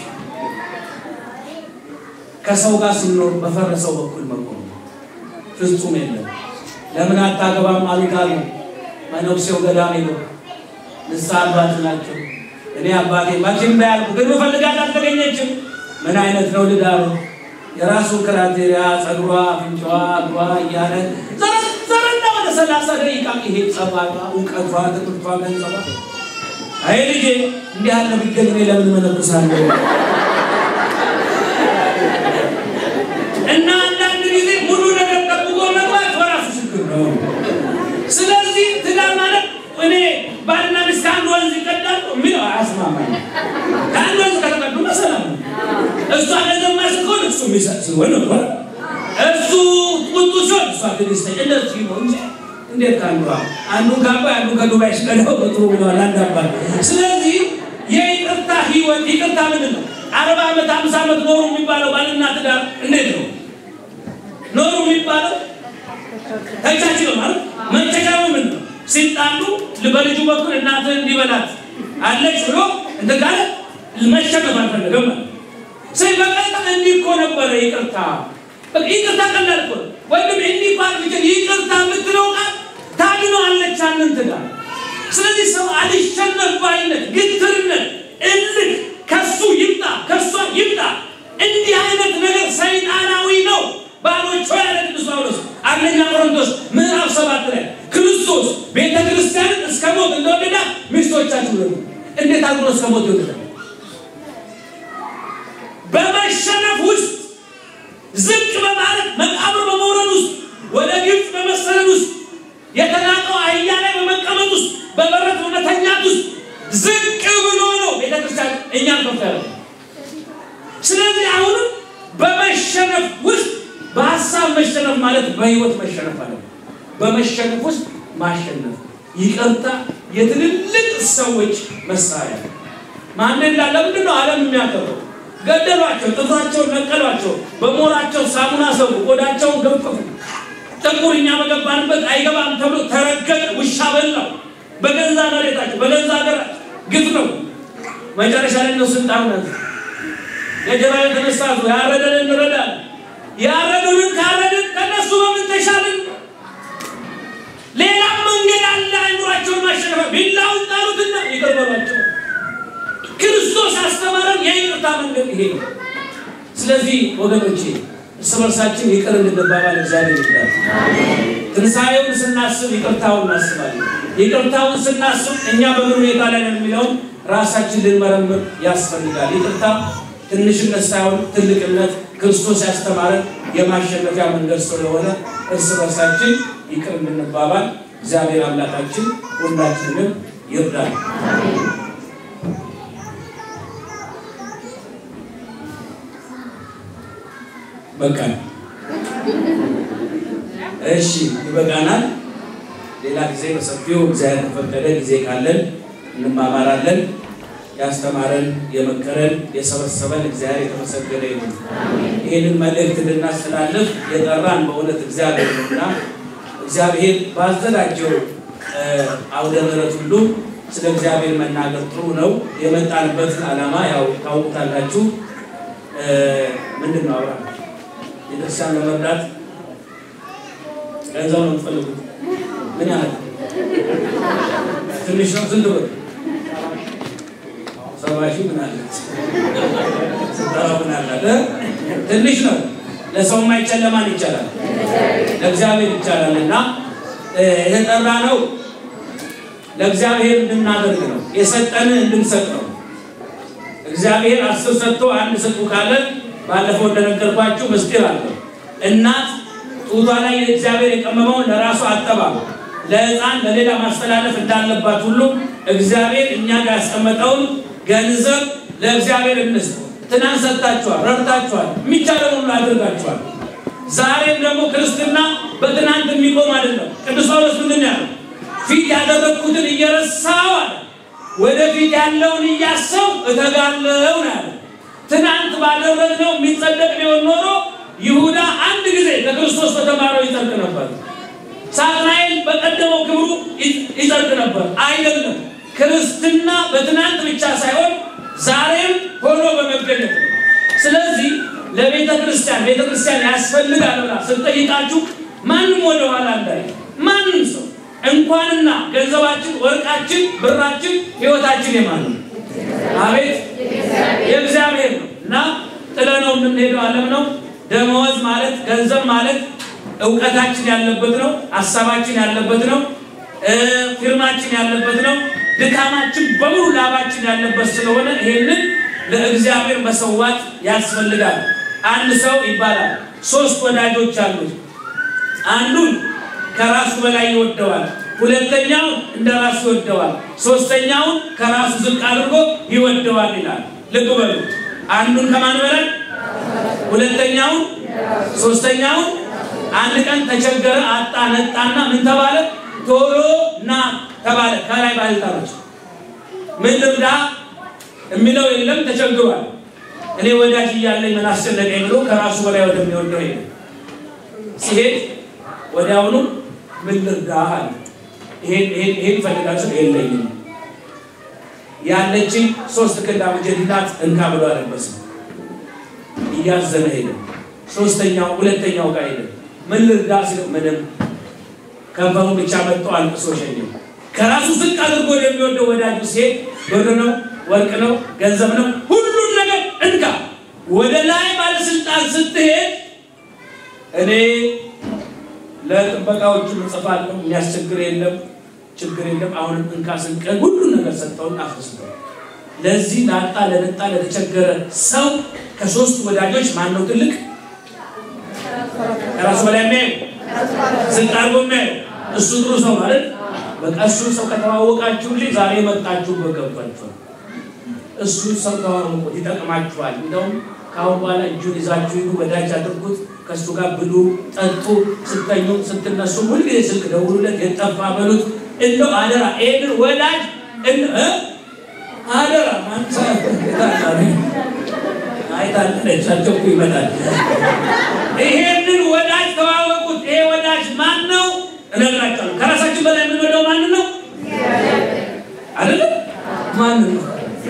ከሰው ጋር ስንኖር በፈረሰው በኩል መቆም ፍጹም የለም። ለምን አታገባም አሉት አሉ። መነኩሴው ገዳም ሄዶ ንስሐ አባት ናቸው። እኔ አባቴ መቼም ባያልኩ ግን ምፈልጋት አልተገኘችም። ምን አይነት ነው ልዳሩ? የራሱ ክራቴሪያ ጸጉሯ፣ አፍንጫዋ፣ እግሯ እያለ ዘረዘረና ወደ ሰላሳ ደቂቃ ይሄ ጸባቷ፣ እውቀቷ፣ ትምህርቷ፣ ገንዘቧ አይ ልጄ እንዲህ ያለ ቢገኝ እኔ ለምን መነኩሳለሁ? እና አንዳንድ ጊዜ ሙሉ ነገር ጠብቆ መግባት በራሱ ችግር ነው። ስለዚህ ትዳር ማለት እኔ ባልና ሚስት ከአንድ ወንዝ ይቀዳሉ የሚለው አያስማማኝ። ከአንድ ወንዝ ከተቀዱ መሰላም ነው። እሷ ለዘማች ሲሆን እሱ የሚሰጥ ሲሆን ነው። እሱ ቁጡ ሲሆን እሷ ትዕግስተኛ እንደዚህ ነው እንጂ እንዴት ከአንዱ አንዱን ከአባይ አንዱን ከዱባይ ሲቀዳው በጥሩ ብለዋል አንድ አባት። ስለዚህ የይቅርታ ህይወት ይቅርታ ምንድን ነው? አርባ ዓመት አምሳ ዓመት ኖሩ የሚባለው ባልና ትዳር እንዴት ነው ኖሩ የሚባለው? ተቻችለው ማለት መቻቻሉ ምንድን ነው? ሲጣሉ በልጁ በኩል እናትህ እንዲበላት አለች ብሎ እንትን ካለ መሸነፍ አልፈለገም ማለት ስለ በቀጥታ እንዲህ እኮ ነበረ ይቅርታ በቃ ይቅርታ ቀላል እኮ ነው። ወይም እንዲህ ባል ብቻ ይቅርታ የምትለው ቃል ታድነዋለች አንተን ትዳር። ስለዚህ ሰው አልሸነፍ ባይነት፣ ግትርነት፣ እልክ ከሱ ይምጣ ከሷ ይምጣ እንዲህ አይነት ነገር ሰይጣናዊ ነው። ባሎች ሆይ ያለ ቅዱስ ጳውሎስ አንደኛ ቆሮንቶስ ምዕራፍ ሰባት ላይ ክርስቶስ ቤተ ክርስቲያንን እስከ ሞት እንደወደዳ ሚስቶቻችሁ ደግሞ እንዴት አድርጎ እስከ ሞት ይወደዳል? በመሸነፍ ውስጥ ዝቅ በማለት መቃብር በመውረድ ውስጥ ወደ ግብፅ በመሰደድ ውስጥ የተናቀው አህያ ላይ በመቀመጥ ውስጥ በበረት በመተኛት ውስጥ ዝቅ ብሎ ነው ቤተክርስቲያን እኛን ከፍ ያለ። ስለዚህ አሁንም በመሸነፍ ውስጥ በሀሳብ መሸነፍ ማለት በህይወት መሸነፍ አለ። በመሸነፍ ውስጥ ማሸነፍ፣ ይቅርታ የትልልቅ ሰዎች መሳሪያ ማንዴላ ለምንድን ነው ዓለም የሚያከብረው? ገደሏቸው፣ ጥፍራቸውን ነቀሏቸው፣ በሞራቸው ሳሙና ሰው፣ ቆዳቸውን ገፈፉ። ጥቁር እኛ በገባንበት አይገባም ተብሎ ተረገጠ፣ ውሻ በላው። በገዛ መሬታቸው በገዛ ሀገራቸው ግፍ ነው። መጨረሻ ላይ ነው ስልጣን ናት ገጀራ የተነሳ ያረደን እንረዳል። ያረዱንን ካረድን ከነሱ በምን ተሻልን? ሌላ መንገድ አለ። አይምሯቸውን ማሸነፍ ቢላውን ጣሉትና ይቅር በሏቸው። ክርስቶስ አስተማረን የይቅርታ መንገድ ይሄ ነው። ስለዚህ ወገኖቼ እርስ በርሳችን ይቅር እንድንባባል እግዚአብሔር ይርዳል። ትንሣኤውን ስናስብ ይቅርታውን እናስባለን። ይቅርታውን ስናስብ እኛ በምን ሁኔታ ላይ ነን የሚለውን ራሳችን ልንመረምር ያስፈልጋል። ይቅርታ ትንሽነት ሳይሆን ትልቅነት ክርስቶስ ያስተማረን የማሸነፊያ መንገድ ስለሆነ እርስ በርሳችን ይቅር እንድንባባል እግዚአብሔር አምላካችን ሁላችንም ይርዳል። በቃ እሺ፣ ይበቃናል። ሌላ ጊዜ በሰፊው እግዚአብሔር ከፈቀደ ጊዜ ካለን እንማማራለን። ያስተማረን የመከረን የሰበሰበን እግዚአብሔር የተመሰገነ ይሁን። ይህንን መልእክት ልናስተላልፍ የጠራን በእውነት እግዚአብሔር ነውና እግዚአብሔር ባዘጋጀው አውደ ምሕረት ሁሉ ስለ እግዚአብሔር መናገር ጥሩ ነው። የመጣንበትን ዓላማ ያው ታውቁታላችሁ። ምንድን ነው አብራ ቤተክርስቲያን ለመርዳት ገንዘብ ነው የምትፈልጉት? ምን ያህል ትንሽ ነው? ስንት ብር? ሰባ ሺህ ምን አለች? ስጠራው ምን አላት? ትንሽ ነው። ለሰው የማይቻል ለማን ይቻላል? ለእግዚአብሔር ይቻላል። እና የተጠራ ነው ለእግዚአብሔር እንድናደርግ ነው። የሰጠንን እንድንሰጥ ነው። እግዚአብሔር አስር ሰጥቶ አንድ ስጡ ካለ ባለፈው እንደነገርኳችሁ ምስጢር አለው። እናት ጡቷ ላይ እግዚአብሔር የቀመመውን ለራሱ አጠባ ለሕፃን ለሌላ ማስተላለፍ እንዳለባት ሁሉ እግዚአብሔር እኛ ጋር ያስቀመጠውን ገንዘብ ለእግዚአብሔር እንስጥ። ትናንት ሰጥታችኋል፣ ረድታችኋል፣ የሚቻለውን ሁሉ አድርጋችኋል። ዛሬም ደግሞ ክርስትና በትናንት የሚቆም አይደለም። ቅዱስ ጳውሎስ ምንድን ያለው? ፊት ያደረግኩትን እየረሳው አለ ወደፊት ያለውን እያሰው እተጋለው ነው ያለ። ትናንት ባደረግነው የሚጸደቅ ቢሆን ኖሮ ይሁዳ አንድ ጊዜ ከክርስቶስ በተማረው ይጸድቅ ነበር። ሳጥናኤል በቀደመው ክብሩ ይጸድቅ ነበር። አይደለም። ክርስትና በትናንት ብቻ ሳይሆን ዛሬም ሆኖ በመገኘት ነው። ስለዚህ ለቤተ ክርስቲያን ቤተ ክርስቲያን ያስፈልጋል ብላ ስጠይቃችሁ ማንም ወደኋላ እንዳይ ማንም ሰው እንኳንና ገንዘባችን፣ ወርቃችን፣ ብራችን፣ ህይወታችን የማን ነው? አቤት የእግዚአብሔር ነው እና ጥለነው የምንሄደው ዓለም ነው። ደመወዝ ማለት ገንዘብ ማለት እውቀታችን ያለበት ነው። ሀሳባችን ያለበት ነው። ፊርማችን ያለበት ነው። ድካማችን በሙሉ ላባችን ያለበት ስለሆነ ይሄንን ለእግዚአብሔር መሰዋት ያስፈልጋል። አንድ ሰው ይባላል ሶስት ወዳጆች አሉት። አንዱን ከራሱ በላይ ይወደዋል። ሁለተኛውን እንደ ራሱ ይወደዋል። ሶስተኛውን ከራሱ ዝቅ አድርጎ ይወደዋል ይላል። ልብ በሉ። አንዱን ከማን በላይ? ሁለተኛውን፣ ሶስተኛውን። አንድ ቀን ተቸገረ፣ አጣ፣ ነጣና ምን ተባለ? ቶሎ ና ተባለ። ከላይ ባለስልጣኖች ምን ልርዳ የሚለው የለም። ተቸግሯል። እኔ ወዳጅ እያለኝ ምን አስጨነቀኝ ብሎ ከራሱ በላይ ወደሚወደው ሄደ። ሲሄድ ወዲያውኑ ምን ልርዳ አለ። ይሄን ይፈልጋችሁ የለኝም ያለችኝ ሶስት ክንድ አበጀት ናት እንካ ብሎ አለበሰ። እያዘነ ሄደ። ሶስተኛው ሁለተኛው ጋር ሄደ። ምን ልርዳ ሲለው ምንም ከንፈሩ ብቻ መጥቶ አልቅሶ ሸኘው። ከራሱ ዝቅ አድርጎ የሚወደው ወዳጁ ሲሄድ ብር ነው፣ ወርቅ ነው፣ ገንዘብ ነው፣ ሁሉን ነገር እንካ። ወደ ላይ ባለስልጣን ስትሄድ እኔ ለጥበቃዎቹ እጽፋለሁ፣ የሚያስቸግር የለም፣ ችግር የለም። አሁንም እንካ ስንቀን ሁሉን ነገር ሰጠውን አፍስሰው። ለዚህ ላጣ ለነጣ ለተቸገረ ሰው ከሶስት ወዳጆች ማን ነው ትልቅ? ከራሱ በላይ የሚያዩ ዝቅ አድርጎ የሚያዩ እሱ ጥሩ ሰው ማለት በቃ እሱ ሰው ከተዋወቃችሁልኝ ዛሬ መጣችሁ በገባችኋል። እሱ ሰው ተዋወቁት፣ ይጠቅማችኋል። እንደውም ከአሁን በኋላ እጁን ይዛችሁ ሂዱ፣ ወዳጅ አድርጉት፣ ከእሱ ጋር ብሉ፣ ጠጡ፣ ስተኙ፣ ስትነሱ ሁልጊዜ ስልክ ደውሉለት፣ የጠፋ በሉት። እንደው አደራ ይህንን ወዳጅ አደራ አይታለቻቸው ይመጣል። ይሄንን ወዳጅ ተዋወቁት። ይሄ ወዳጅ ማን ነው? እነግራቸዋለሁ። ከራሳችን በላይ የምንወደው ማን ነው? አይደለም? ማን ነው?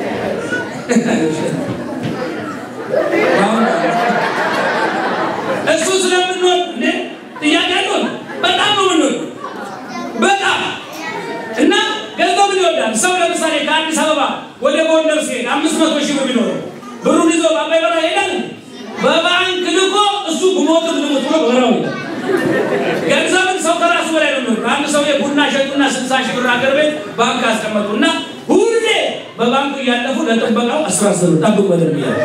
እሱ ስለምንወድ እንዴ ጥያቄ አለው። በጣም ነው የምንወድ በጣም እና ገንዘብን ይወዳል። ሰው ለምሳሌ ከአዲስ አበባ ወደ ጎንደር ሲሄድ አምስት መቶ ሺህ ብር ቢኖረው ብሩን ይዞ በአባይ በረሃ ይሄዳል። በባንክ ልኮ እሱ ጉሞት ልሙት ብሎ በረሃው ይላል። ገንዘብን ሰው ከራሱ በላይ ነው የሚወዱ። አንድ ሰው የቡና ሸጡና ስልሳ ሺህ ብር ሀገር ቤት ባንክ አስቀመጡ እና ሁሌ በባንኩ እያለፉ ለጥበቃው አስራ አስር ጠብቅ በደንብ እያለ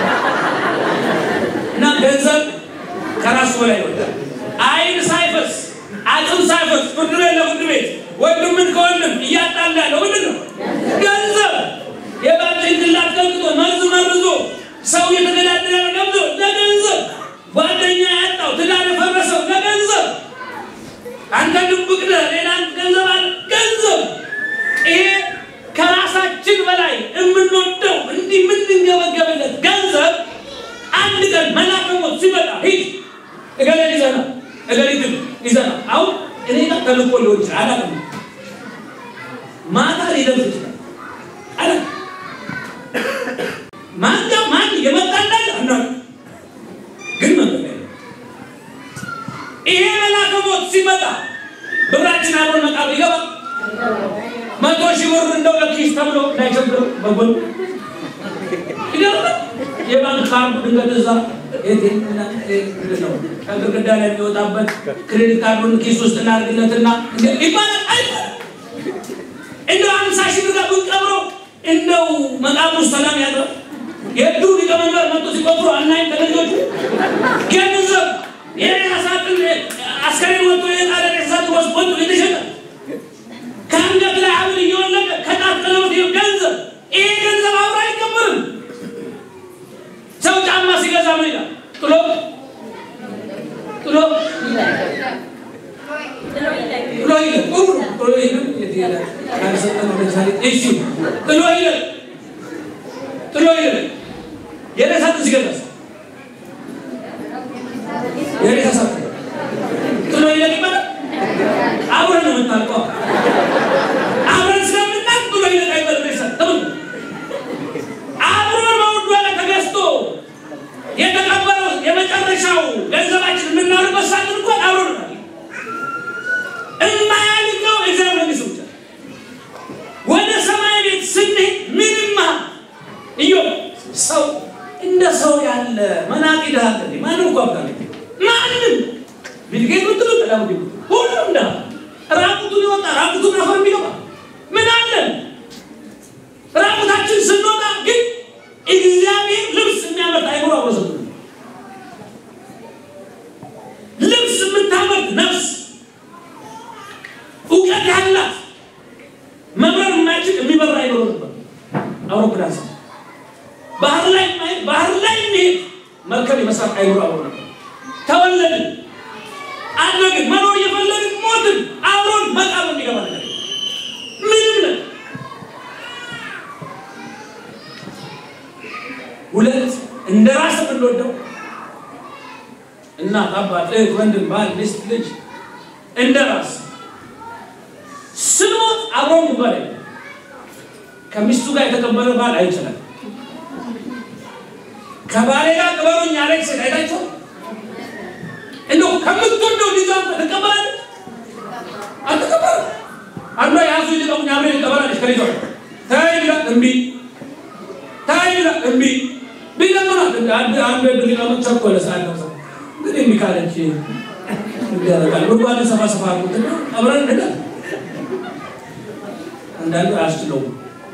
እና ገንዘብ ከራሱ በላይ ይወዳል። አይን ሳይፈስ አጥም ሳይፈስ ፍርድ ቤት ለፍርድ ቤት ወንድምን ከወንድም እያጣላ ያለው ምንድን ነው? ገንዘብ የባል ጭንቅላት ገልጦ መርዝ መርዞ ሰው የተገዳደረ ገብቶ ለገንዘብ ጓደኛ ያጣው ትዳር የፈረሰው ለገንዘብ አንተ ድብቅ ነህ፣ ሌላ ገንዘብ አለ ገንዘብ። ይሄ ከራሳ ከነፍሳችን በላይ የምንወደው እንዲህ የምንገበገብለት ገንዘብ አንድ ቀን መልአከ ሞት ሲመጣ ሂድ እገሌን ይዘና እገሊትን ይዘና አሁን እኔ ጋር ተልኮ ሊሆን ይችላል አላውቅም። ማታ ሊደርስ ይችላል አለ ማን ጋር ማን የመጣ እንዳለ አናውቅም። ግን መንገድ ላይ ነው። ይሄ መልአከ ሞት ሲመጣ ብራችን አብሮን መቃብር ይገባል። መቶ ሺህ ብር እንደው ለኪስ ተብሎ እንዳይቸግረው በጎን ይገርማል። የባንክ ካርዱ ድንገት እዛ ነው ከግድግዳ ላይ የሚወጣበት ክሬዲት ካርዱን ኪስ ውስጥ እናድርግለትና ይባላል። አይባልም። እንደው አምሳ ሺህ ብር ጋር ብንቀብረው እንደው መቃብሩ ሰላም ያድራል። የእድሩ ሊቀመንበር መጥቶ ሲቆጥሩ አናይም። ከልጆቹ ገንዘብ የሬሳ ሳጥን አስከሬን ወጥቶ የጣለ ሬሳ ሳጥን ወስዶ ወጥቶ የተሸጠ ከአንገት ላይ ሐብል እየወለቀ ከጣት ቀለበት ገንዘብ ይሄ ገንዘብ አብሮ አይቀበርም። ሰው ጫማ ሲገዛ ምን ይላል? ጥሎ ጥሎ ጥሎ ይላል። ጥሎ ይላል። የት ይላል? ካልሰጠን ለምሳሌ እሺ ጥሎ ይላል። ጥሎ ይላል። የሬሳ ሳጥን ሲገዛስ የሬሳ ሳጥን ጥሎ ይላል ይባላል። አብረን ነው የምታልቀው። አብረን ስለምናልቅ ጥሎ ይላል አይባልም። ሬሳ ተመልከቱ። አብሮን በውድ ዋጋ ተገዝቶ የተቀበረው የመጨረሻው ገንዘባችን የምናውልበት ሳጥን እንኳን አብሮ ነው። እማያልቀው እግዚአብሔር መንግስት ብቻ። ወደ ሰማይ ቤት ስንሄድ ምንም እዮ ሰው እንደ ሰው ያለ መናቂ ድሃ አለ እንዴ? ማንም እኮ አብዳ ማንም ቢልጌት ብትሉ ቀዳሙ ሁሉም ድሃ ራቁቱን ይወጣ ራቁቱን አፈር የሚገባ ምን አለን? ራቁታችን ስንወጣ ግን እግዚአብሔር ልብስ የሚያመርት አይምሮ አወሰዱ ልብስ የምታመርት ነፍስ እውቀት ያላት መብረር የማይችል የሚበራ አይኖር ነበር። አውሮፕላን ሰው ባህር ላይ የማይሄድ ባህር ላይ የሚሄድ መርከብ የመስራት አይኖር አብሮ ነበር። ተወለድን፣ አደግን፣ መኖር እየፈለግን ሞትን። አብሮን መቃብር የሚገባ ነገር ምንም ነገር ሁለት እንደ ራስ የምንወደው እናት፣ አባት፣ እህት፣ ወንድም፣ ባል፣ ሚስት፣ ልጅ እንደ ራስ ስንሞት አብሮ ይባል ከሚስቱ ጋር የተቀበለ ባል አይችላል። ከባሌ ጋር ቅበሩኝ ያለች ሴት አይታቸው እንደው ከምትወደው ልጇ ትቀበላለች አትቀበል። አንዷ የያዙ ልቀሙኝ አብሬ ትቀበላለች ከልጇ ተይ ብላ እምቢ ታይ ብላ እምቢ ቢለምናት አንድ አንድ እድል ሊቀመጥ ቸኮለ ሰዓት ነው ሰው እንግዲህ እምቢ ካለች ይደረጋል። ጉድጓድ ሰፋ ሰፋ አድርጉትና አብረን እንሄዳለን። አንዳንዱ አያስችለውም።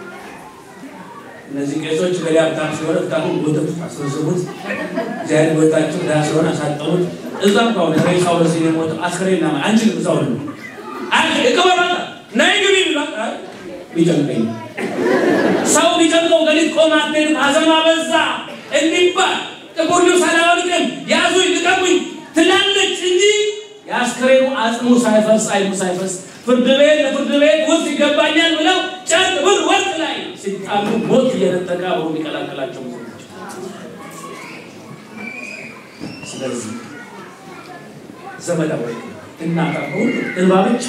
እነዚህ ቄሶች ገሌ ሀብታም ሲሆን ሀብታሙን ጎተቱት፣ አስረዘቡት። እግዚአብሔር ጎታቸው ድሃ ሲሆን አሳጠሙት። እዛም ከሆነ ሬሳው በዚህ ነው የሞተው። አስከሬን ና አንችልም እዛው ነው አንቺ እቅበራታ ነይ ግቢ ብሏት አይ ቢጨንቀኝ ሰው ቢጨንቀው ገሊት ቆማ አትሄድም። አዘማ በዛ እንዲባል ጥቁር ልብስ አላወልቅም ያዙኝ ልቀቁኝ ትላለች እንጂ የአስከሬኑ አጽሙ ሳይፈስ አይኑ ሳይፈስ ፍርድ ቤት ለፍርድ ቤት ውስጥ ይገባኛል ብለው ጨርቅ ብር ወርቅ ላይ ሲጣሉ ሞት እየነጠቀ አብሮ የሚቀላቀላቸው ሰዎች። ስለዚህ ዘመዳዊ እናታ ሁሉ እንባ ብቻ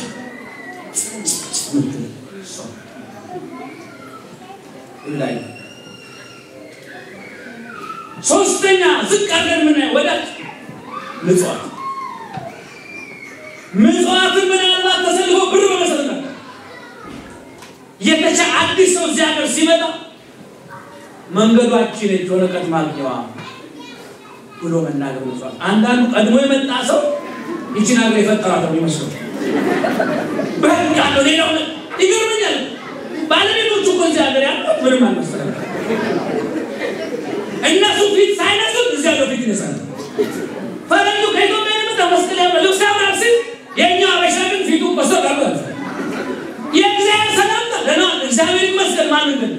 ምትል ሰው ላይ ሶስተኛ ዝቅ አድርገን የምናየው ወዳጅ ምጽዋት ምጽዋትን ምናልባት ተሰልፎ ብር በመሰረት ነው የተቻ አዲስ ሰው እዚህ ሀገር ሲመጣ መንገዷችን ነች ወረቀት ማግኘዋ ብሎ መናገር ምጽዋት። አንዳንዱ ቀድሞ የመጣ ሰው ይችን ሀገር የፈጠራት ነው የሚመስለው። በህግ አለው ሌላው ይገርመኛል። ባለቤቶቹ እኮ እዚህ ሀገር ያሉት ምንም አልመሰለም። እነሱ ፊት ሳይነሱት እዚህ ሀገር ፊት ይነሳል። ፈረንጁ ከኢትዮጵያ የመጣ መስቀል ያለ ልብስ ያምራል ሲል የእኛ አበሻ ግን ፊቱ ቆሰጥ አሉ። የእግዚአብሔር ሰላምታ ደህና እግዚአብሔር ይመስገን። ማን ግን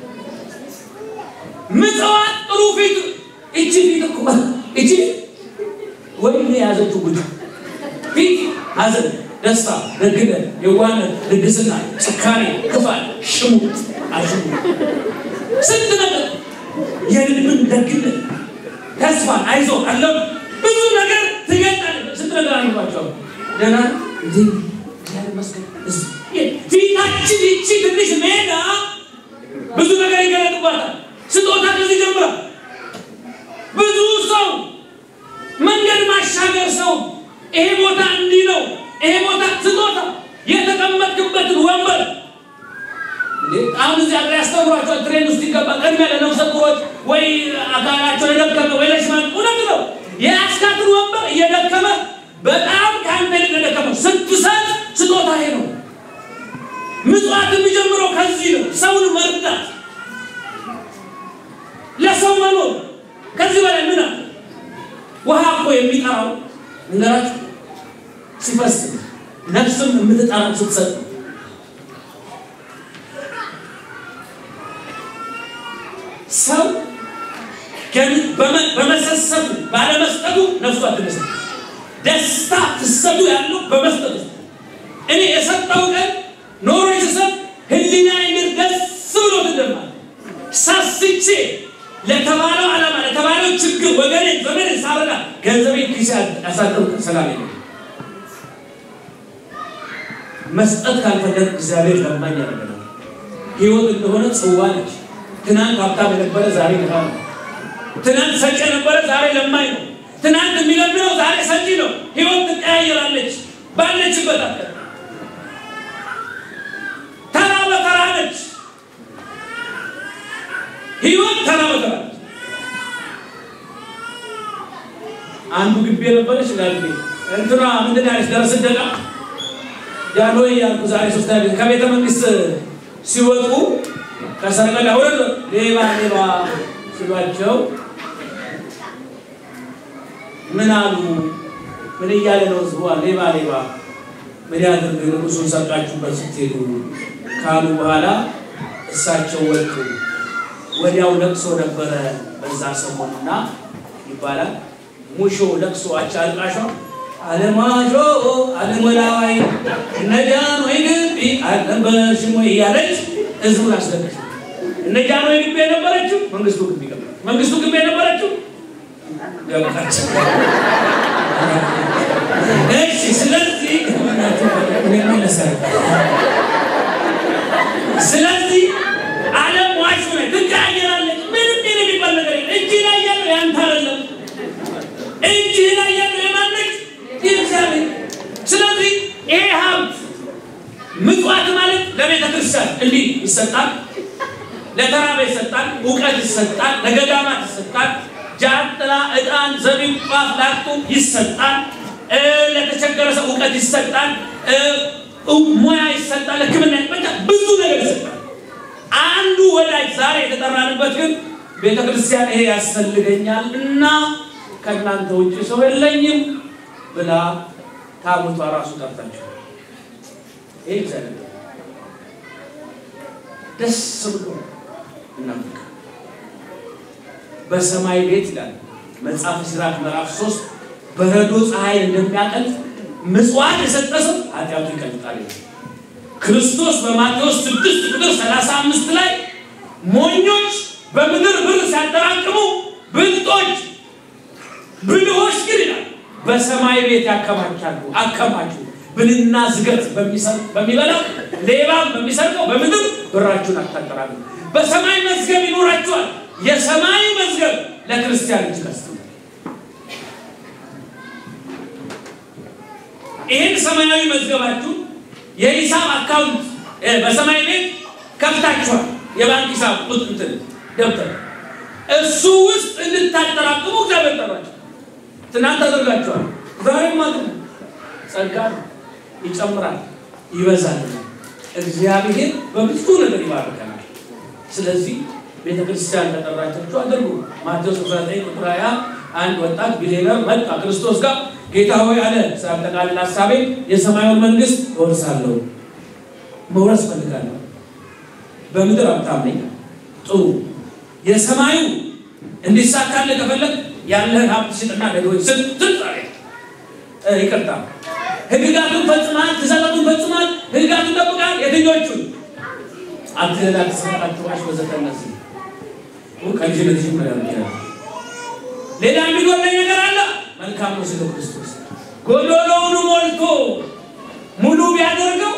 ምጽዋት ጥሩ ፊት እቺ ፊት እኮ እቺ ወይም የያዘችው ጉድ ፊት ሐዘን፣ ደስታ፣ ደግነት፣ የዋነት፣ ልግስና፣ ጭካኔ፣ ክፋት፣ ሽሙጥ፣ አሽሙ ስንት ነገር የልብን ደግነት ተስፋ አይዞ አለው ብዙ ነገር ትገልጣለህ። ስንት ነገር አልባቸዋል ደህና እንዴ እግዚአብሔር ይመስገን። እስ- ፊታችን ይቺ ትንሽ ሜዳ ብዙ ነገር ይገለጥባታል። ስጦታ ከዚህ ጀምራ ብዙ ሰው መንገድ ማሻገር ሰው ይሄ ቦታ እንዲህ ነው፣ ይሄ ቦታ ስጦታ የተቀመጥክበትን ወንበር እንዴ አሁን እዚህ አገር ያስተምሯቸዋል። ትሬን ውስጥ ይገባ ቅድሚያ ለነፍሰ ጡሮች ወይ አካላቸው የደከመ ወይ ለሽማን እውነት ነው። የያዝካትን ወንበር እየደከመ በጣም ከአንተ ይልቅ የደከመው ስትሰጥ ስጦታ ይሄ ነው። ምጽዋት የሚጀምረው ከዚህ ነው። ሰውን መርዳት፣ ለሰው መኖር ከዚህ በላይ ምን አለ? ውሃ እኮ የሚጠራው እንገራችሁ ሲፈስ ነፍስም የምትጠራው ስትሰጥ ነው። ሰው ግን በመ- በመሰሰቱ ባለመስጠቱ ነፍሱ አትመስል። ደስታ ፍሰቱ ያለው በመስጠቱ እኔ የሰጠው ቀን ኖሮ ስሰጥ ህሊና ይምር ደስ ብሎ ትደማል ሳስቼ ለተባለው ዓላማ ለተባለው ችግር ወገኔ ዘመን ሳረዳ ገንዘቤን ኪሴ ያሳደሩ ሰላም የለም። መስጠት ካልፈለግ እግዚአብሔር ለማኝ ያደርገናል። ህይወት እንደሆነ ጽዋ ነች። ትናንት ሀብታም የነበረ ዛሬ ድሃ ነው። ትናንት ሰጪ የነበረ ዛሬ ለማኝ ነው። ትናንት የሚለምነው ዛሬ ሰጪ ነው። ህይወት ትቀያየራለች። ባለችበት አለ ተራ በተራ ነች። ህይወት ተራ በተራ ነች። አንዱ ግቢ የነበረች ላል እንትና ምንድን ያለች ደረስ ደቃ ያኖይ ያልኩ ዛሬ ሶስት ከቤተ መንግስት ሲወጡ ከሰረቀላ ወረድ ሌባ ሌባ ሲሏቸው ምን አሉ? ምን እያለ ነው ህዝቡ? ሌባ ሌባ ምን ያድርግ ንጉሱን ሰርቃችሁበት ስትሄዱ ካሉ በኋላ እሳቸው ወጡ። ወዲያው ለቅሶ ነበረ በዛ ሰሞንና ይባላል ሙሾ ለቅሶ አቻ አልቃሿ አለማሾ አለመላዋይ እነጃን ወይ ግቢ አልነበረሽም ወይ እያለች ህዝቡን አስለቀች። እነጃን ወይ ግቢ የነበረችው መንግስቱ ግቢ ገባ። መንግስቱ ግቢ የነበረችው ገባች። እሺ፣ ስለዚህ ስለዚህ ዓለም ዋሽ ሆነ ትቀያየራለች። ምንም ምን የሚባል ነገር የለም። እጅ ላይ ያለው ያንተ አይደለም። እጅ ላይ ያለው የማነች የእግዚአብሔር። ስለዚህ ይሄ ሀብት ምጽዋት ማለት ለቤተ ክርስቲያን እንዲህ ይሰጣል፣ ለተራበ ይሰጣል፣ እውቀት ይሰጣል፣ ለገዳማት ይሰጣል፣ ጃንጥላ፣ ዕጣን፣ ዘቢብ፣ ጧፍ ላጡ ይሰጣል፣ እ ለተቸገረ ሰው እውቀት ይሰጣል፣ እ ሙያ ይሰጣል፣ ሕክምና በቃ ብዙ ነገር ይሰጣል። አንዱ ወዳጅ ዛሬ የተጠራንበት ግን ቤተ ክርስቲያን ይሄ ያስፈልገኛል እና ከእናንተ ውጭ ሰው የለኝም ብላ ታቦቷ ራሱ ጠርታችሁ ይህ እግዚአብሔር ደስ ብሎ እናምልክ። በሰማይ ቤት ይላል መጽሐፈ ሲራክ ምዕራፍ ሶስት በረዶ ፀሐይን እንደሚያቀልጥ ምጽዋት የሰጠ ሰው ኃጢአቱ ይቀልጣል ይላል። ክርስቶስ በማቴዎስ ስድስት ቁጥር ሰላሳ አምስት ላይ ሞኞች በምድር ብር ሲያጠራቅሙ ብልጦች ብልሆች ግን ይላል በሰማይ ቤት ያከማቻሉ። አከማቹ ብልና ዝገት በሚበላው ሌባም በሚሰርቀው በምድር ብራችሁን አታጠራሉ። በሰማይ መዝገብ ይኖራችኋል። የሰማይ መዝገብ ለክርስቲያን እጅ ከስ ይህን ሰማያዊ መዝገባችሁ የሂሳብ አካውንት በሰማይ ቤት ከፍታችኋል። የባንክ ሂሳብ እንትን ደብተር እሱ ውስጥ እንድታጠራቅሙ እግዚአብሔር ጠራችሁ። ትናንት አድርጋችኋል። ዛሬም ማለት ነው። ጸጋ ነው፣ ይጨምራል፣ ይበዛል። እግዚአብሔር በብዙ ነገር ይባርከናል። ስለዚህ ቤተ ክርስቲያን ተጠራቻችሁ አድርጉ። ማቴዎስ 19 ቁጥር 20 አንድ ወጣት ቢሊየነር መጣ ክርስቶስ ጋር ጌታ ሆይ አለ ሳጠቃልል ሀሳቤ የሰማዩን መንግስት እወርሳለሁ፣ መውረስ ፈልጋለሁ። በምድር ሀብታም ነኝ። ጥሩ የሰማዩ እንዲሳካልህ ከፈለግ ያለህን ሀብት ሽጥና ለድሆች ስጥ። ስጥ ይቅርታ፣ ህግጋቱን ፈጽማል፣ ትእዛዛቱን ፈጽማል፣ ህግጋቱን ጠብቃል። የትኞቹን? አትለላ ትስረቅ አትዋሽ ወዘተ እነዚህ ከልጅነት ጀምሮ ያለው ሌላ የሚጎለኝ ነገር አለ መልካም ነው ስለ ክርስቶስ ጎዶሎውን ሞልቶ ሙሉ ቢያደርገው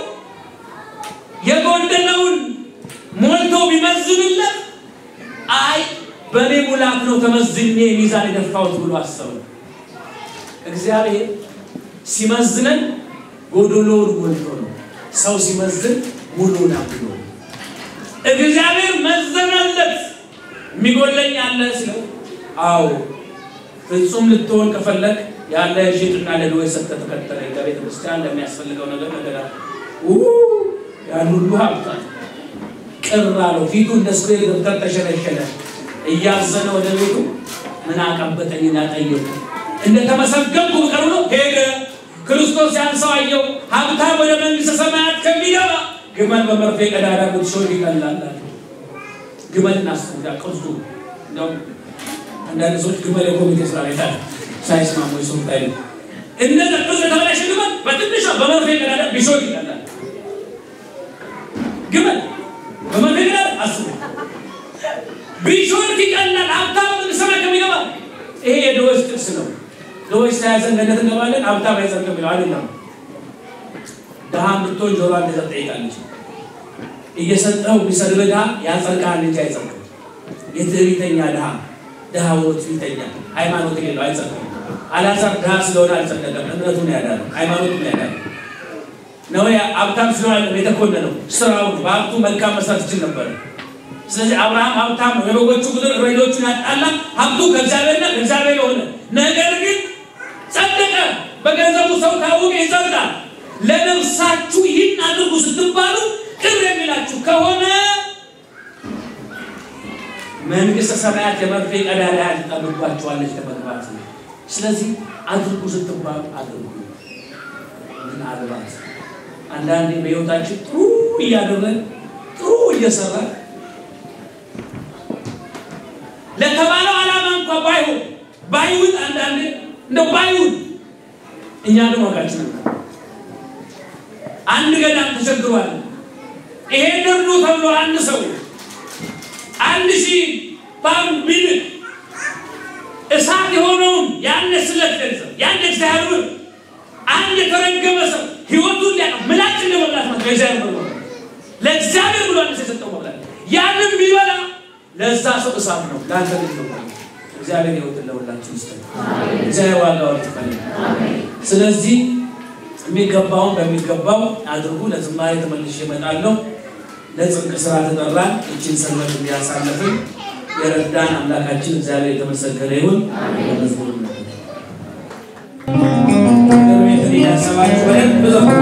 የጎደለውን ሞልቶ ቢመዝንለት አይ በእኔ ሙላት ነው ተመዝኜ ሚዛን የደፋሁት ብሎ አሰቡ። እግዚአብሔር ሲመዝነን ጎዶሎውን ሞልቶ ነው። ሰው ሲመዝን ሙሉውን አብሎ ነው። እግዚአብሔር መዘነለት። የሚጎለኝ አለ ሲለው፣ አዎ ፍጹም ልትሆን ከፈለግ ያለ ሽጥና ለድሆ ሰጥተህ ተከተለኝ። ከቤተ ክርስቲያን ለሚያስፈልገው ነገር ነገር ያን ሁሉ ሀብቷል። ቅር አለው። ፊቱ እንደ ስኩዌር ገብተር ተሸለሸለ። እያዘነ ወደ ቤቱ ምን አቀበጠኝ እናጠየቁ እንደተመሰገንኩ ብቀር ብሎ ሄደ። ክርስቶስ ያንሰው አየው። ሀብታም ወደ መንግስተ ሰማያት ከሚገባ ግመል በመርፌ ቀዳዳ ጉድሾን ይቀላል። ግመል እናስቡት ቅርጹ እንደውም አንዳንድ ሰዎች ግመል የኮሚቴ ስራ ቤታ ሳይስማሙ የሰው ታይ እንደ ቅርጽ የተበላሸ ግመል በትንሿ በመርፌ ቀዳዳ ቢሾን ይቀላል። ግመል በመርፌ ቀዳዳ አስቡ ቢሾን ይቀላል። ሀብታም መንግስተ ሰማያት ከሚገባ ይሄ የድሆች ጥቅስ ነው። ድሆች ተያዘን ገነት እንገባለን፣ ሀብታም አይጸድቅም የሚለው አይደለም። ድሃ ብትሆን ጆሮ እንደዛ ትጠይቃለች። እየሰጠው ቢሰድብ ድሃ ያጸድቃል እንጂ አይጸድቅም። የትዕቢተኛ ድሃ ድሃ ሆኖ ትዕቢተኛ ሃይማኖት የሌለው አይጸድቅም። አልዓዛር ድሃ ስለሆነ አልጸደቀም። እምነቱን ያዳነው ሃይማኖቱን ያዳነው ነው። ሀብታም ስለሆነ የተኮነነው ስራውን በሀብቱ መልካም መስራት ይችል ነበር። ስለዚህ አብርሃም ሀብታም ነው። የበጎቹ ቁጥር እረኞቹን ያጣላ ሀብቱ ከእግዚአብሔርና ከእግዚአብሔር የሆነ ነገር ግን ጸደቀ። በገንዘቡ ሰው ካወቀ ይጸድቃል። ለነፍሳችሁ ይህን አድርጉ ስትባሉ ቅር የሚላችሁ ከሆነ መንግስተ ሰማያት የመርፌ ቀዳዳ ያህል ትጠብቋችኋለች ለመግባት ነው። ስለዚህ አድርጉ ስትባሉ አድርጉ። ምን አልባት አንዳንዴ በህይወታችን ጥሩ እያደረግን ጥሩ እየሰራን ለተባለው ዓላማ እንኳ ባይሆን ባይውል አንዳንዴ እንደ ባይውል እኛ ግን ዋጋችን ነው። አንድ ገዳም ተቸግሯል። ይሄ ደርዶ ተብሎ አንድ ሰው አንድ ሺህ ፓውንድ ቢልክ እሳት የሆነውን ያን ስለት ገንዘብ ያን እግዚአብሔር አንድ የተረገመ ሰው ህይወቱን ሊያ ምላጭ እንደ መብላት ነው። ለእግዚአብሔር ብሎ ለእግዚአብሔር ብሎ አንድ የሰጠው መብላት ያንን ቢበላ ለዛ ሰው እሳት ነው። ለአንተ ግን ነው። እግዚአብሔር ህይወትን ለሁላችን ይስጠን። እግዚአብሔር ዋጋውን ይክፈል። ስለዚህ የሚገባውን በሚገባው አድርጉ። ለዝማሬ ተመልሼ እመጣለሁ። ለጽድቅ ስራ ተጠራን። እችን ሰንበት እንዲያሳለፍን የረዳን አምላካችን እግዚአብሔር የተመሰገነ ይሁን። በመዝሙር ቤትን እያሰባችሁ በደንብ ዘምሩ።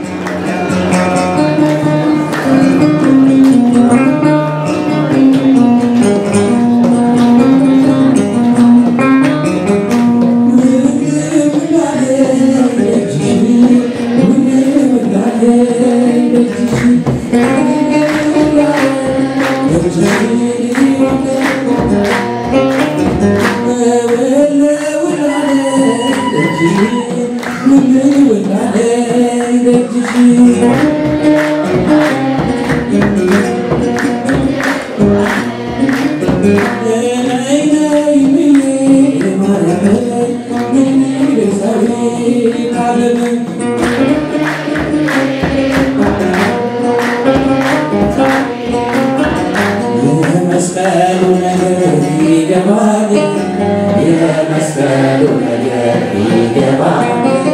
የመስቀሉ ነገር ይገባል፣ የመስቀሉ ነገር ይገባል።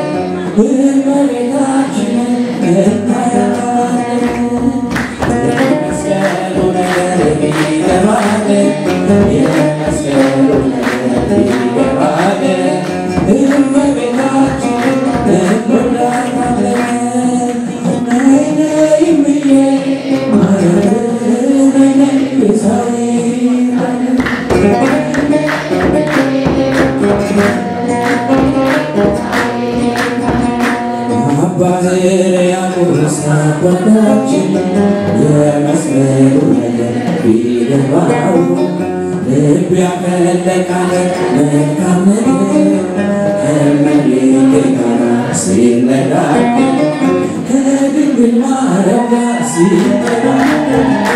እመቤታችንን እናያታለን። የመስቀሉ ነገር ይገባል፣ የመስቀሉ ነገር ይገባል። እመቤታችንን እንወዳታለን። ነይ ነይ እምዬ ማርያም ነይ ነይ ቤዛዊት አባ ሕርያቆስ አባታችን የመስቀሉ ነገር ቢገባው ልብ ያፈለቃል መልካም ነገር ከእመቤቴ ጋር ሲነጋገር ከድንግል ማርያም ጋር ሲነጋገር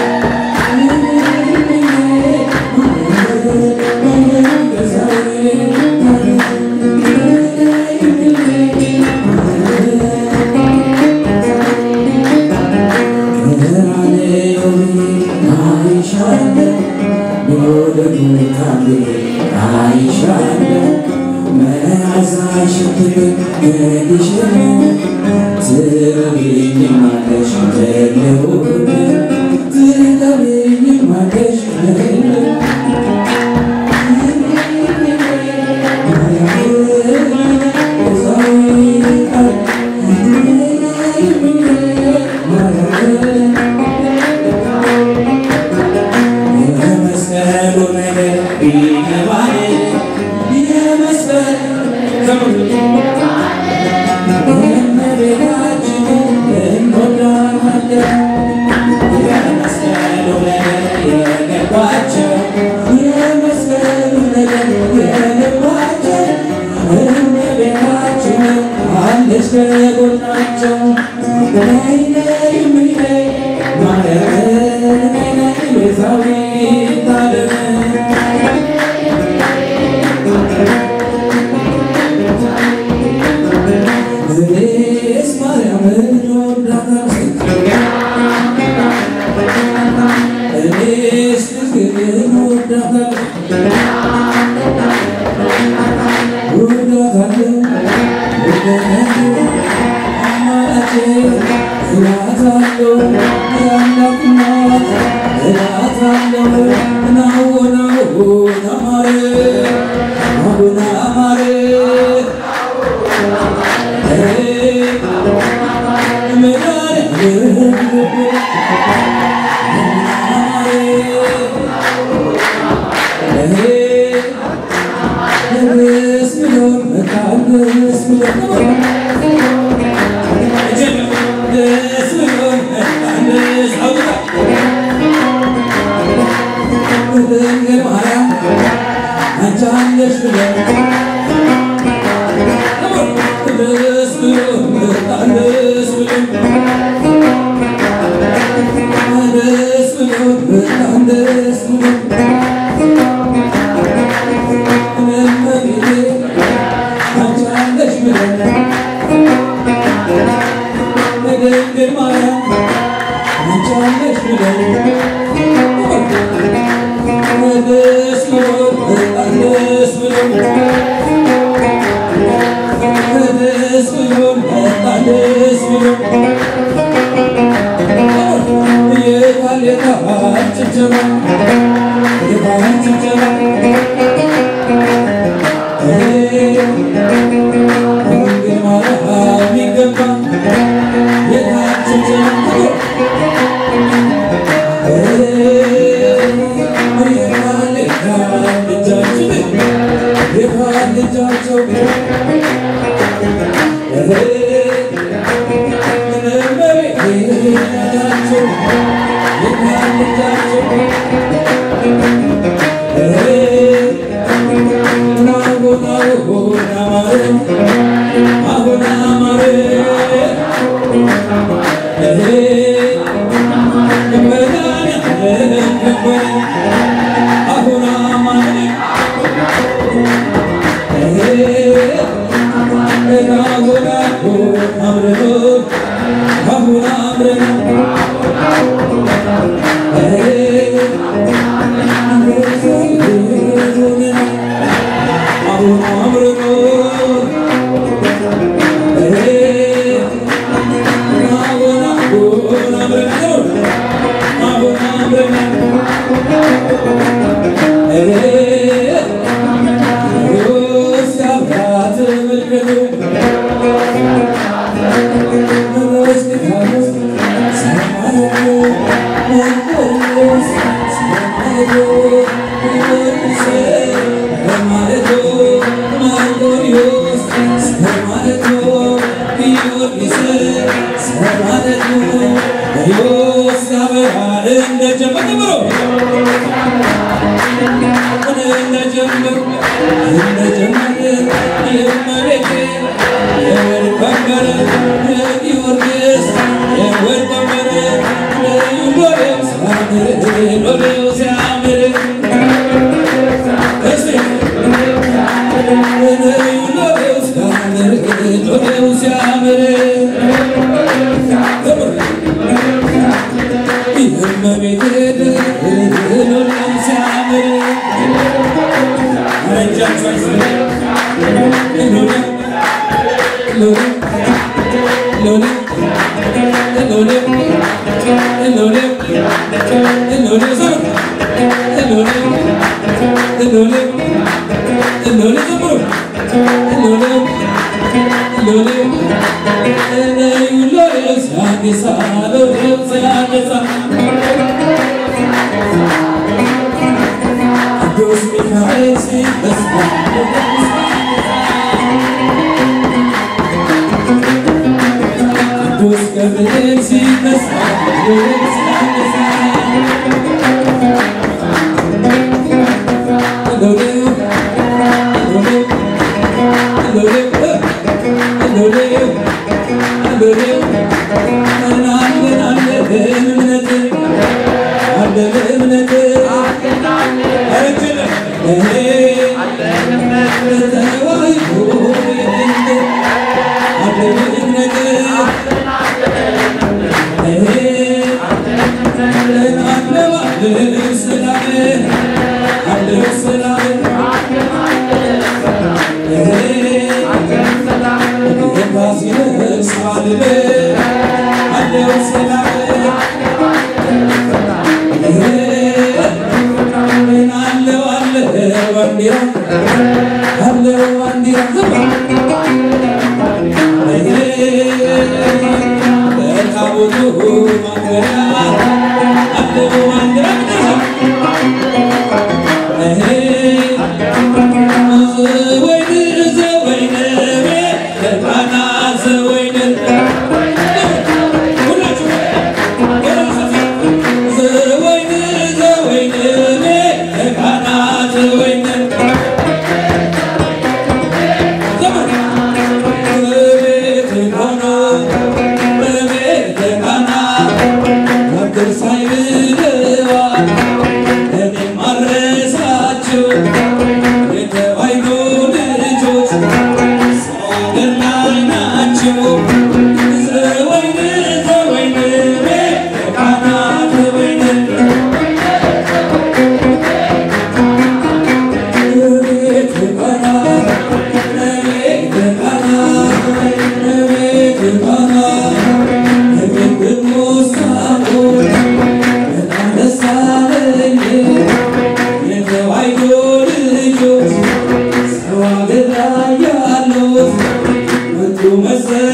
ሎ ቅዱስ ሚካኤል ሲነሳ ቅዱስ ገብርኤል ሲነሳ መሰ